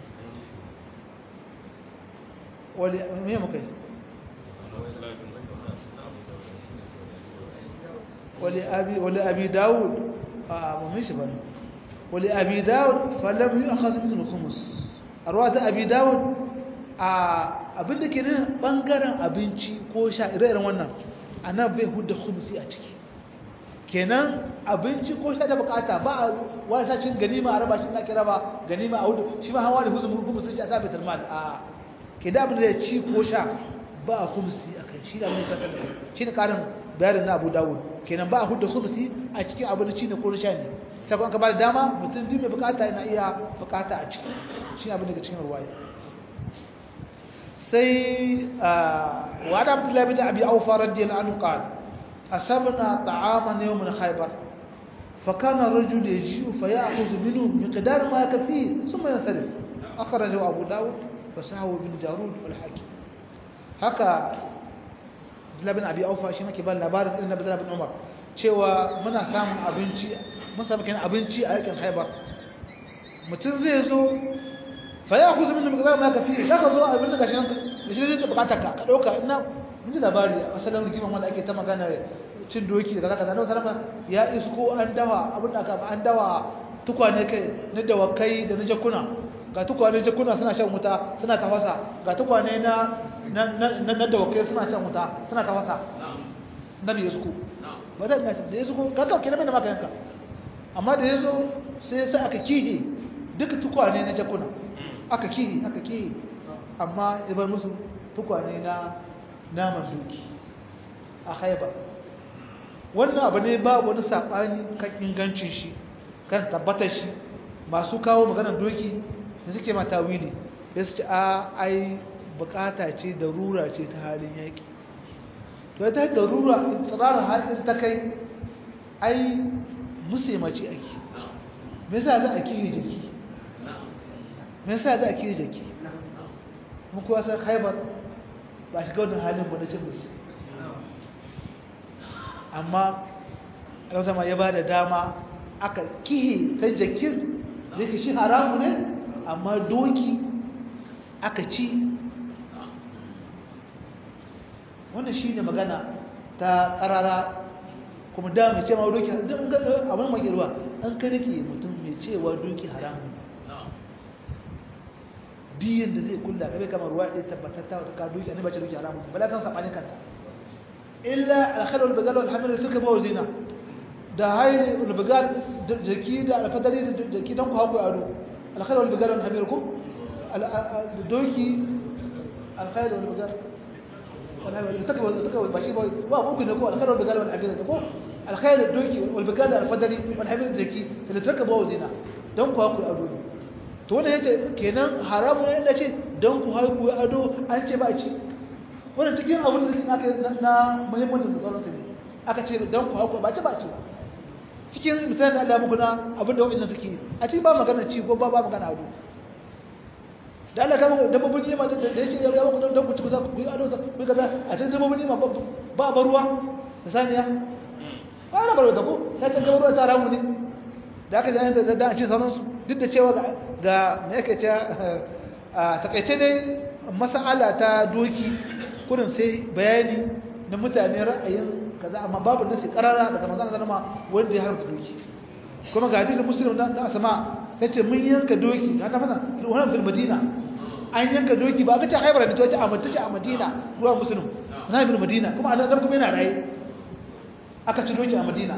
wali me muka yi wali abi wali abi daud a mu mishi bane wali abi daud falam yu'khadh min al-khums arwata abi daud a abinda ke nan bangaren abinci ko sha ire-iren wannan ana bai hudda khumsi a ciki kenan abinci ko sha da bukata ba a wasa cin ganima a raba shi na kira ba ganima a hudu shi ma hawa da huzu khumsi shi a sa baitul mal a ke da abin da ya ci ko sha ba a khumsi a kan shi da mai kasar da shi ne karin bayanin na abu dawud kenan ba a hudda khumsi a cikin abin da ci ne ko sha ne sai kuma ka ba da dama mutum duk mai bukata yana iya bukata a ciki shi abin da ke cikin ruwaya sai wa da abdullahi bin abi aufa radiyallahu anhu qala asabna ta'aman yawm min khaybar فكان الرجل يجيء فيأخذ منه مقدار ما يكفيه ثم ينصرف أخرجه أبو داود فسهو بن جارود والحاكم هكا labin abi aufa shi nake ba labarin irin na bin umar cewa muna samun abinci mun samu kenan abinci a yakin haibar mutum zai zo fa ya kuzu min magana ma kafi za ka zo abin da gashi nan shi zai ka bukata ka ka dauka ina mun ji labari a asalin rigiman wanda ake ta magana cin doki da kaza kaza na salama ya isko an dawa abin da aka an dawa tukwane kai na dawakai da na jakuna ga tukwane jakuna suna shan wuta suna tafasa ga tukwane na na dawakai suna shan wuta suna tafasa nabi ya suku ba zai gashi da ya suku kakau kina mai da maka yanka amma da ya zo sai sai aka kihe duka tukwane na jakuna aka kihe aka kihe amma ya bar musu tukwane na naman duki a haibar wannan abu ne ba wani saɓani kan ingancin shi kan tabbatar shi masu kawo maganar doki da suke mata wili ya su ce a ai bukata ce da rura ce ta halin yaƙi to ya ta da rura tsirarar halin ta kai ai musaimaci ake me yasa za a kiyi jiki me yasa za a kiyi jiki mun kuwa san haibar ba shiga wannan halin ba na cin musu amma alwazama ya ba da dama aka kihe ta jakin da yake shi haramu ne amma doki aka ci wannan shi ne magana ta ƙarara kuma da mai cewa doki abin mai ruwa an ka rike mutum mai cewa doki haramu diyan da zai kulla kabe kamar ruwa ɗaya tabbatatta wata ka doki annabi ce doki haramu ba la kan saɓani kanta illa alkhal wal bazal wal hamil suka bawo zina da hayri wal bazal jaki da alfadari da jaki dan ku haku ado alkhal wal bazal wal hamil ku doki alkhal wal bazal wal hamil taka taka bashi ba wa ku ne ko alkhal wal bazal wal hamil ko alkhal doki wal bazal alfadari wal hamil jaki da taka bawo zina dan ku haku ado to wannan yace kenan haramu ne Allah ce dan ku haku ado an ce ba ci wannan cikin abin da aka na muhimmancin da sauransu ne aka ce don ku hauku ba ci ba ci cikin misalin da Allah muku na abin da wa'in suke a cikin ba magana ci ko ba ba magana ado da Allah kama dabbobin nima da ya ce ya muku don ku ci ku za ku yi ado ku yi kaza a cikin dabbobin nima ba ba ruwa da saniya ba na barwa da ko ya ce ruwa ta ramu ne da aka ji da da a ce sauransu duk da cewa ga me yake ce a takaice dai mas'ala ta doki kurin sai bayani na mutane ra'ayin kaza amma babu nasi karara daga manzon sallama wanda ya haramta doki kuma ga hadisin muslim da na asma tace mun yanka doki da ta fasa wannan fil madina an yanka doki ba ka ce haibar da toci a mutace a madina ruwa muslim na ibn madina kuma annabi kuma yana raye aka ci doki a madina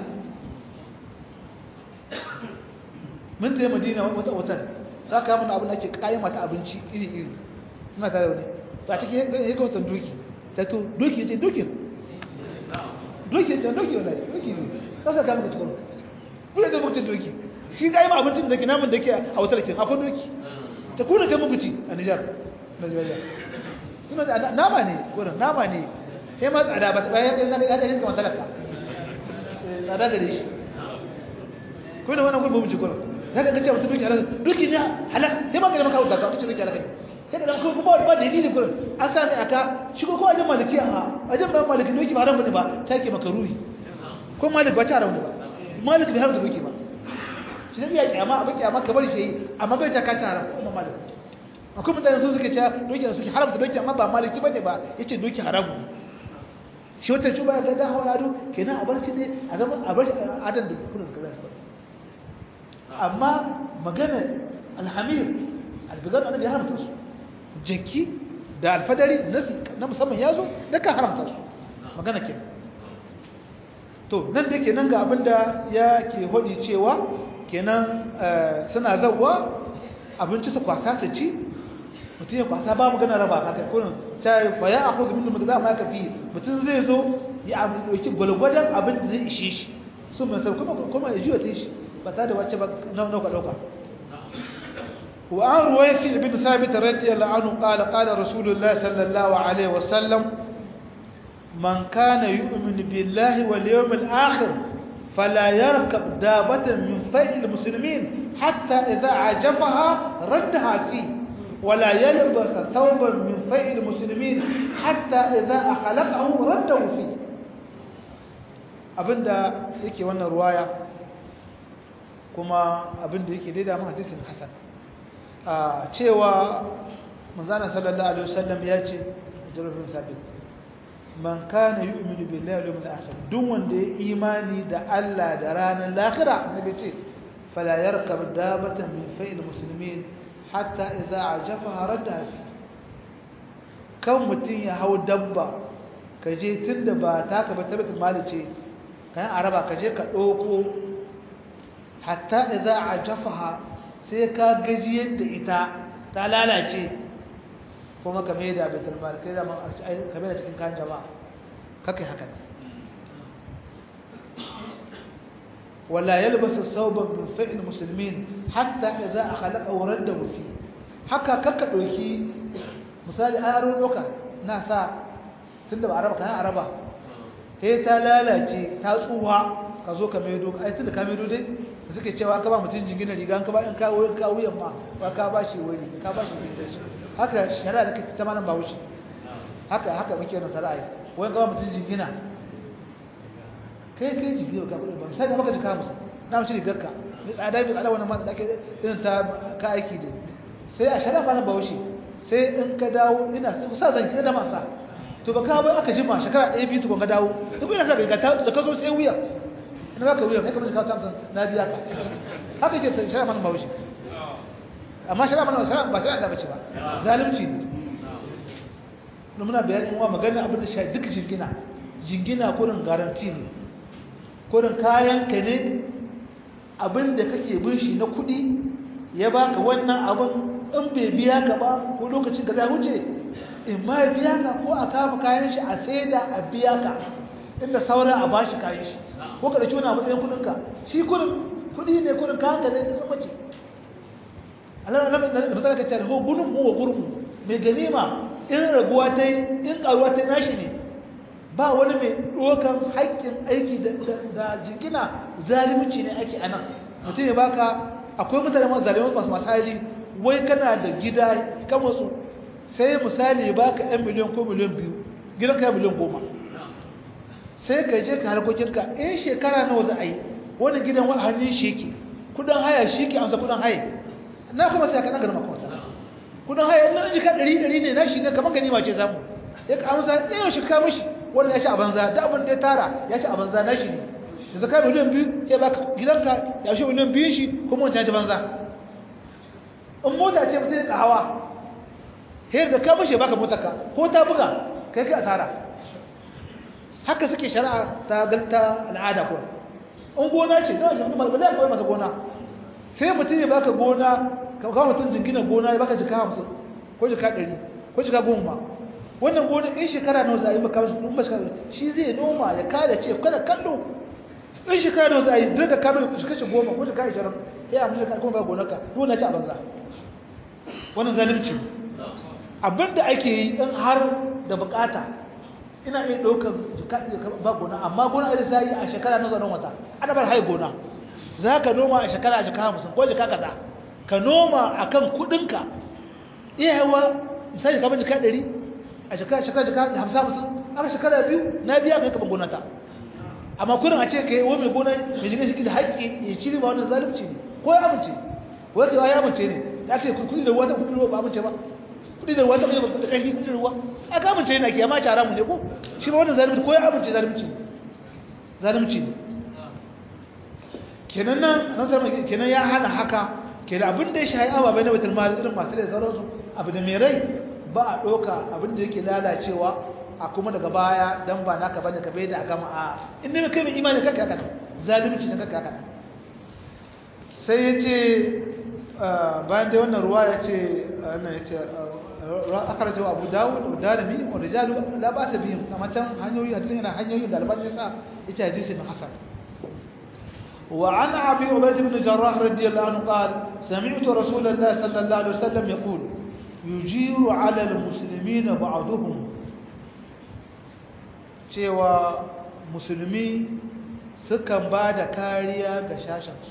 mun tayi madina wata watan saka mana abin da ake kayan mata abinci iri iri ina tare da wani to a cikin ya ga watan doki ta to doki ce doki doki ce doki wallahi doki ne kasa ka muka cikin kuna ce muku doki shi ga yi ma abincin da ke namun da ke a wata lakin akwai doki ta kuna ce muku ci a Nijar Najeriya suna da nama ne wurin nama ne sai ma tsada ba ta ya ya ya yanka wata laka tsada gare shi kuna wannan gurbin mu ci kuma zaka ga cewa mutum doki halal doki ne halal sai ma ga maka wuta ka ci doki halal sai da kuma ba ba dalili gurin an sa ne aka shigo ko ajin maliki a ajin ba maliki doki ba haram ne ba take maka ruhi ko malik ba ta haram ne ba malik bai haramta doki ba shi ne ya kiyama abin kiyama ka bari shi amma bai ta kace haram ko malik akwai mutane su suke cewa doki su ke haramta doki amma ba maliki bane ba yace doki haramu shi wata cuba ga da hawa yaro kenan a bar shi ne a zama a bar shi adan da kullun kaza amma magana alhamir albigar annabi ya haramta su jaki da alfadari na musamman ya zo da ka haramta su magana ke to nan da ke nan ga abinda ya ke hodi cewa kenan suna zauwa abinci su kwasa su ci mutum ya kwasa ba magana raba haka kurin ta yi baya a kuzu mindu za ma kafi mutum zai zo ya ɗauki gwalgwadon abin da zai ishe shi sun mai kuma kuma ya juya ta shi ba ta da wacce ba nauka ɗauka وعن رويفع بن ثابت رضي الله عنه قال قال رسول الله صلى الله عليه وسلم من كان يؤمن بالله واليوم الآخر فلا يركب دابة من فيء المسلمين حتى إذا عجفها ردها فيه ولا يلبس ثوبا من فيء المسلمين حتى إذا أخلقه رده فيه abinda yake wannan ruwaya kuma abinda yake daida ma hadisin hasan a cewa manzana sallallahu alaihi wasallam ya ce jirafin sabit man kana yu'minu billahi wal yawmil akhir duk wanda ya imani da Allah da ranar lahira nabi ce fala yarkab dabatan min fa'il muslimin hatta idza ajafaha radda fi kan mutun ya hau dabba kaje tunda ba taka ba tabbatar mali ce kayan araba kaje ka doko hatta idza ajafaha sai ka gaji yadda ita ta lalace kuma kame da baitul mal kai da kame da cikin kayan jama'a kake haka wala yalbasu thawban min fi'l muslimin hatta idza khalaqa waradahu fi haka kaka doki misali aro doka na sa tunda ba araba kayan araba sai ta lalace ta tsuwa ka zo ka maido ai tunda ka maido dai da suke cewa ka ba mutum jingina riga an ka ba in kawo in kawo yamma ba ka ba shi wuri ka ba shi gidan shi haka shari'a da kake ta malam ba wuce haka haka muke nan sarai wani ka ba mutum jingina kai kai jingina ka kudi ban sai da maka jika musu na mutum rigar ka mai tsada mai tsada wannan ma da ake irin ta ka aiki da sai a shari'a malam ba wuce sai in ka dawo ina sa zan kira da masa to ba ka ba aka jima shekara ɗaya biyu tukun ka dawo duk ina sa ga da ka zo sai wuya ina baka wuya kai kamar ka tamsan na biya ka haka ke shari'a malam ba wuce amma shari'a malam ba shari'a da bace ba zalunci ne muna bayanin wa magana abin da shi duk jingina jingina kurin garanti ne kurin kayan ka ne abin da kake bin shi na kuɗi ya baka wannan abin in bai biya ka ba ko lokacin ka zai wuce in ma ya biya ka ko a kama kayan shi a saida a biya ka inda sauran a bashi kayan shi ko ka dauki wani a matsayin kudin ka shi kudin kudi ne kudin kayan ka ne zama ce Allah na da fata ka ce ho gunun mu wa gurmu mai ganima in raguwa ta yi in karuwa ta nashi ne ba wani mai dokan haƙƙin aiki da jingina zalunci ne ake anan mutum ya baka akwai mutane masu zalimai masu masu hali wai kana da gida kan wasu sai misali ya baka ɗan miliyan ko miliyan biyu gidan ka miliyan goma sai ka je ka harkokinka in shekara nawa za a yi wani gidan wani hannun shi ke kudin haya shi ke amsa kudin haya na kuma sai ka ɗaga maka wasa kudin haya na jika ɗari ɗari ne na shi ne kamar gani ce samu ya ka amsa ɗaya shi ka mishi wani ya ci a banza da abin da ya tara ya ci a banza na shi ne da zaka miliyan biyu ya baka gidanka ya shi miliyan biyun shi kuma wancan ci banza in mota ce mutum ya hawa hayar da ka mishi ya baka motarka ko ta buga kai kai asara haka suke shari'a ta galta al'ada ko in gona ce na shi ba ba koyi masa gona sai mutum ya baka gona ka kawo mutum jingina gona ya baka jika hamsin ko jika ɗari ko jika goma wannan gona in shekara nawa za a yi maka masu ɗin masu shi zai noma ya kada ce kada kallo in shekara nawa za a yi duk da kamar shi kashe goma ko jika ishirin ya amince ka kuma ba gonarka dole ci a banza wannan zalunci abinda ake yi in har da bukata ina iya ɗaukar ba gona amma gona a za yi a shekara na zanen wata ana bar hai gona za ka noma a shekara a jika hamsin ko jika kaza ka noma a kan kuɗinka iya yawa misali kamar jika ɗari a shekara shekara jika hamsin hamsin aka shekara biyu na biya ka yi kamar gonata amma kudin a ce ka yi wani mai gona mai jini shi da haƙƙi ya cire ba wannan zalunci ne ko ya amince wasu ya amince ne ya ce kuɗi da ruwa ta kuɗi da ruwa ba amince ba kudi da ruwa ta mai da kashi kudi da ruwa a ka amince yana kiyama ta haramu ne ko shi ba wannan zalunci ko ya amince zalunci zalunci ne kenan nan nan sai kenan ya hana haka kenan abin da ya shahi ababai na baitul mal irin masu da sauransu abu da mai rai ba a doka abin da yake lalacewa a kuma daga baya dan ba naka bane ka bai da gama a inda kai mai imani kanka haka zalunci ne kanka haka sai ya ce bayan dai wannan ruwa ya ce wannan ya ce akarajo abu dawud da darimi wa rijalu la ba ta bihim amma can hanyoyi a cikin hanyoyi da alban yasa yace hadisi na hasan وعن أبي عبيد بن جراح رضي الله عنه قال سمعت رسول الله صلى الله عليه وسلم يقول يجير على المسلمين بعضهم cewa musulmi sukan ba da kariya ga shashansu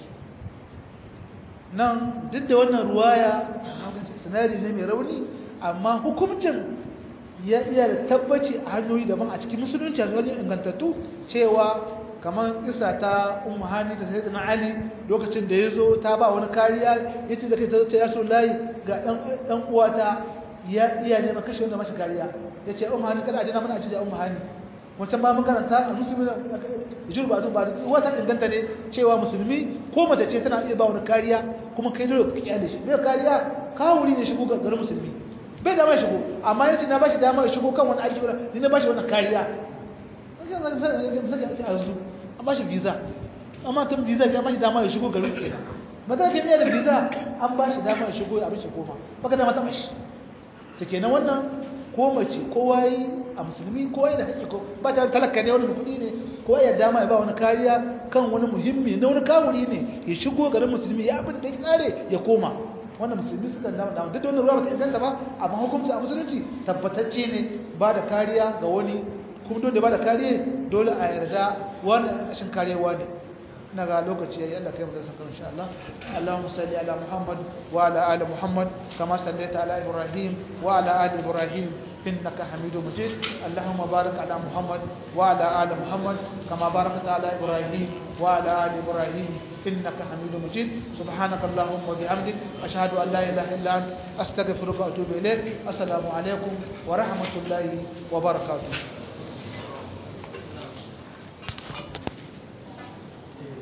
nan duk da wannan ruwaya sinari ne mai rauni amma hukumcin ya iya da tabbaci a hanyoyi daban a cikin musulunci a wajen ingantattu cewa kamar isa ta ummu hani ta sai na ali lokacin da ya zo ta ba wani kariya ya ce da kai ta ce ya so layi ga ɗan uwata ya iya neman kashe wanda mashi kariya ya ce ummu hani kada a jina mana a ce da ummu hani wancan ba mun karanta a musulmi da juru ba ba wata inganta ne cewa musulmi ko mace ce tana iya ba wani kariya kuma kai dole ka kiyaye shi bai kariya kawuri ne shigo ga garin musulmi bai da mai shigo amma yace na bashi dama ya shigo kan wani aiki ni na bashi wannan kariya an bashi visa amma tun visa ya bashi dama ya shigo garin kenan ba za ka iya da visa an bashi dama ya shigo ya abin shi koma baka dama ta bashi ta kenan wannan ko mace kowa yi a musulmi kowa yi da haƙƙi ko ba ta talaka ne wani kuɗi ne kowa ya dama ya ba wani kariya kan wani muhimmi na wani kawuri ne ya shigo garin musulmi ya abin da ya kare ya koma wannan musulmi suka dama dama duk da wannan ruwa ba ta inganta ba amma hukunci a musulunci tabbatacce ne ba da kariya ga wani kuma dole ba da kariya dole a yarda wani ƙashin kariya wani na ga lokaci yayi Allah kai mu da saka insha Allah Allahumma salli ala Muhammad wa ala ali Muhammad kama sallaita ala Ibrahim wa ala ali Ibrahim إنك حميد مجيد اللهم بارك على محمد وعلى آل محمد كما باركت على إبراهيم وعلى آل إبراهيم إنك حميد مجيد سبحانك اللهم وبحمدك أشهد أن لا إله إلا أنت أستغفرك وأتوب إليك السلام عليكم ورحمة الله وبركاته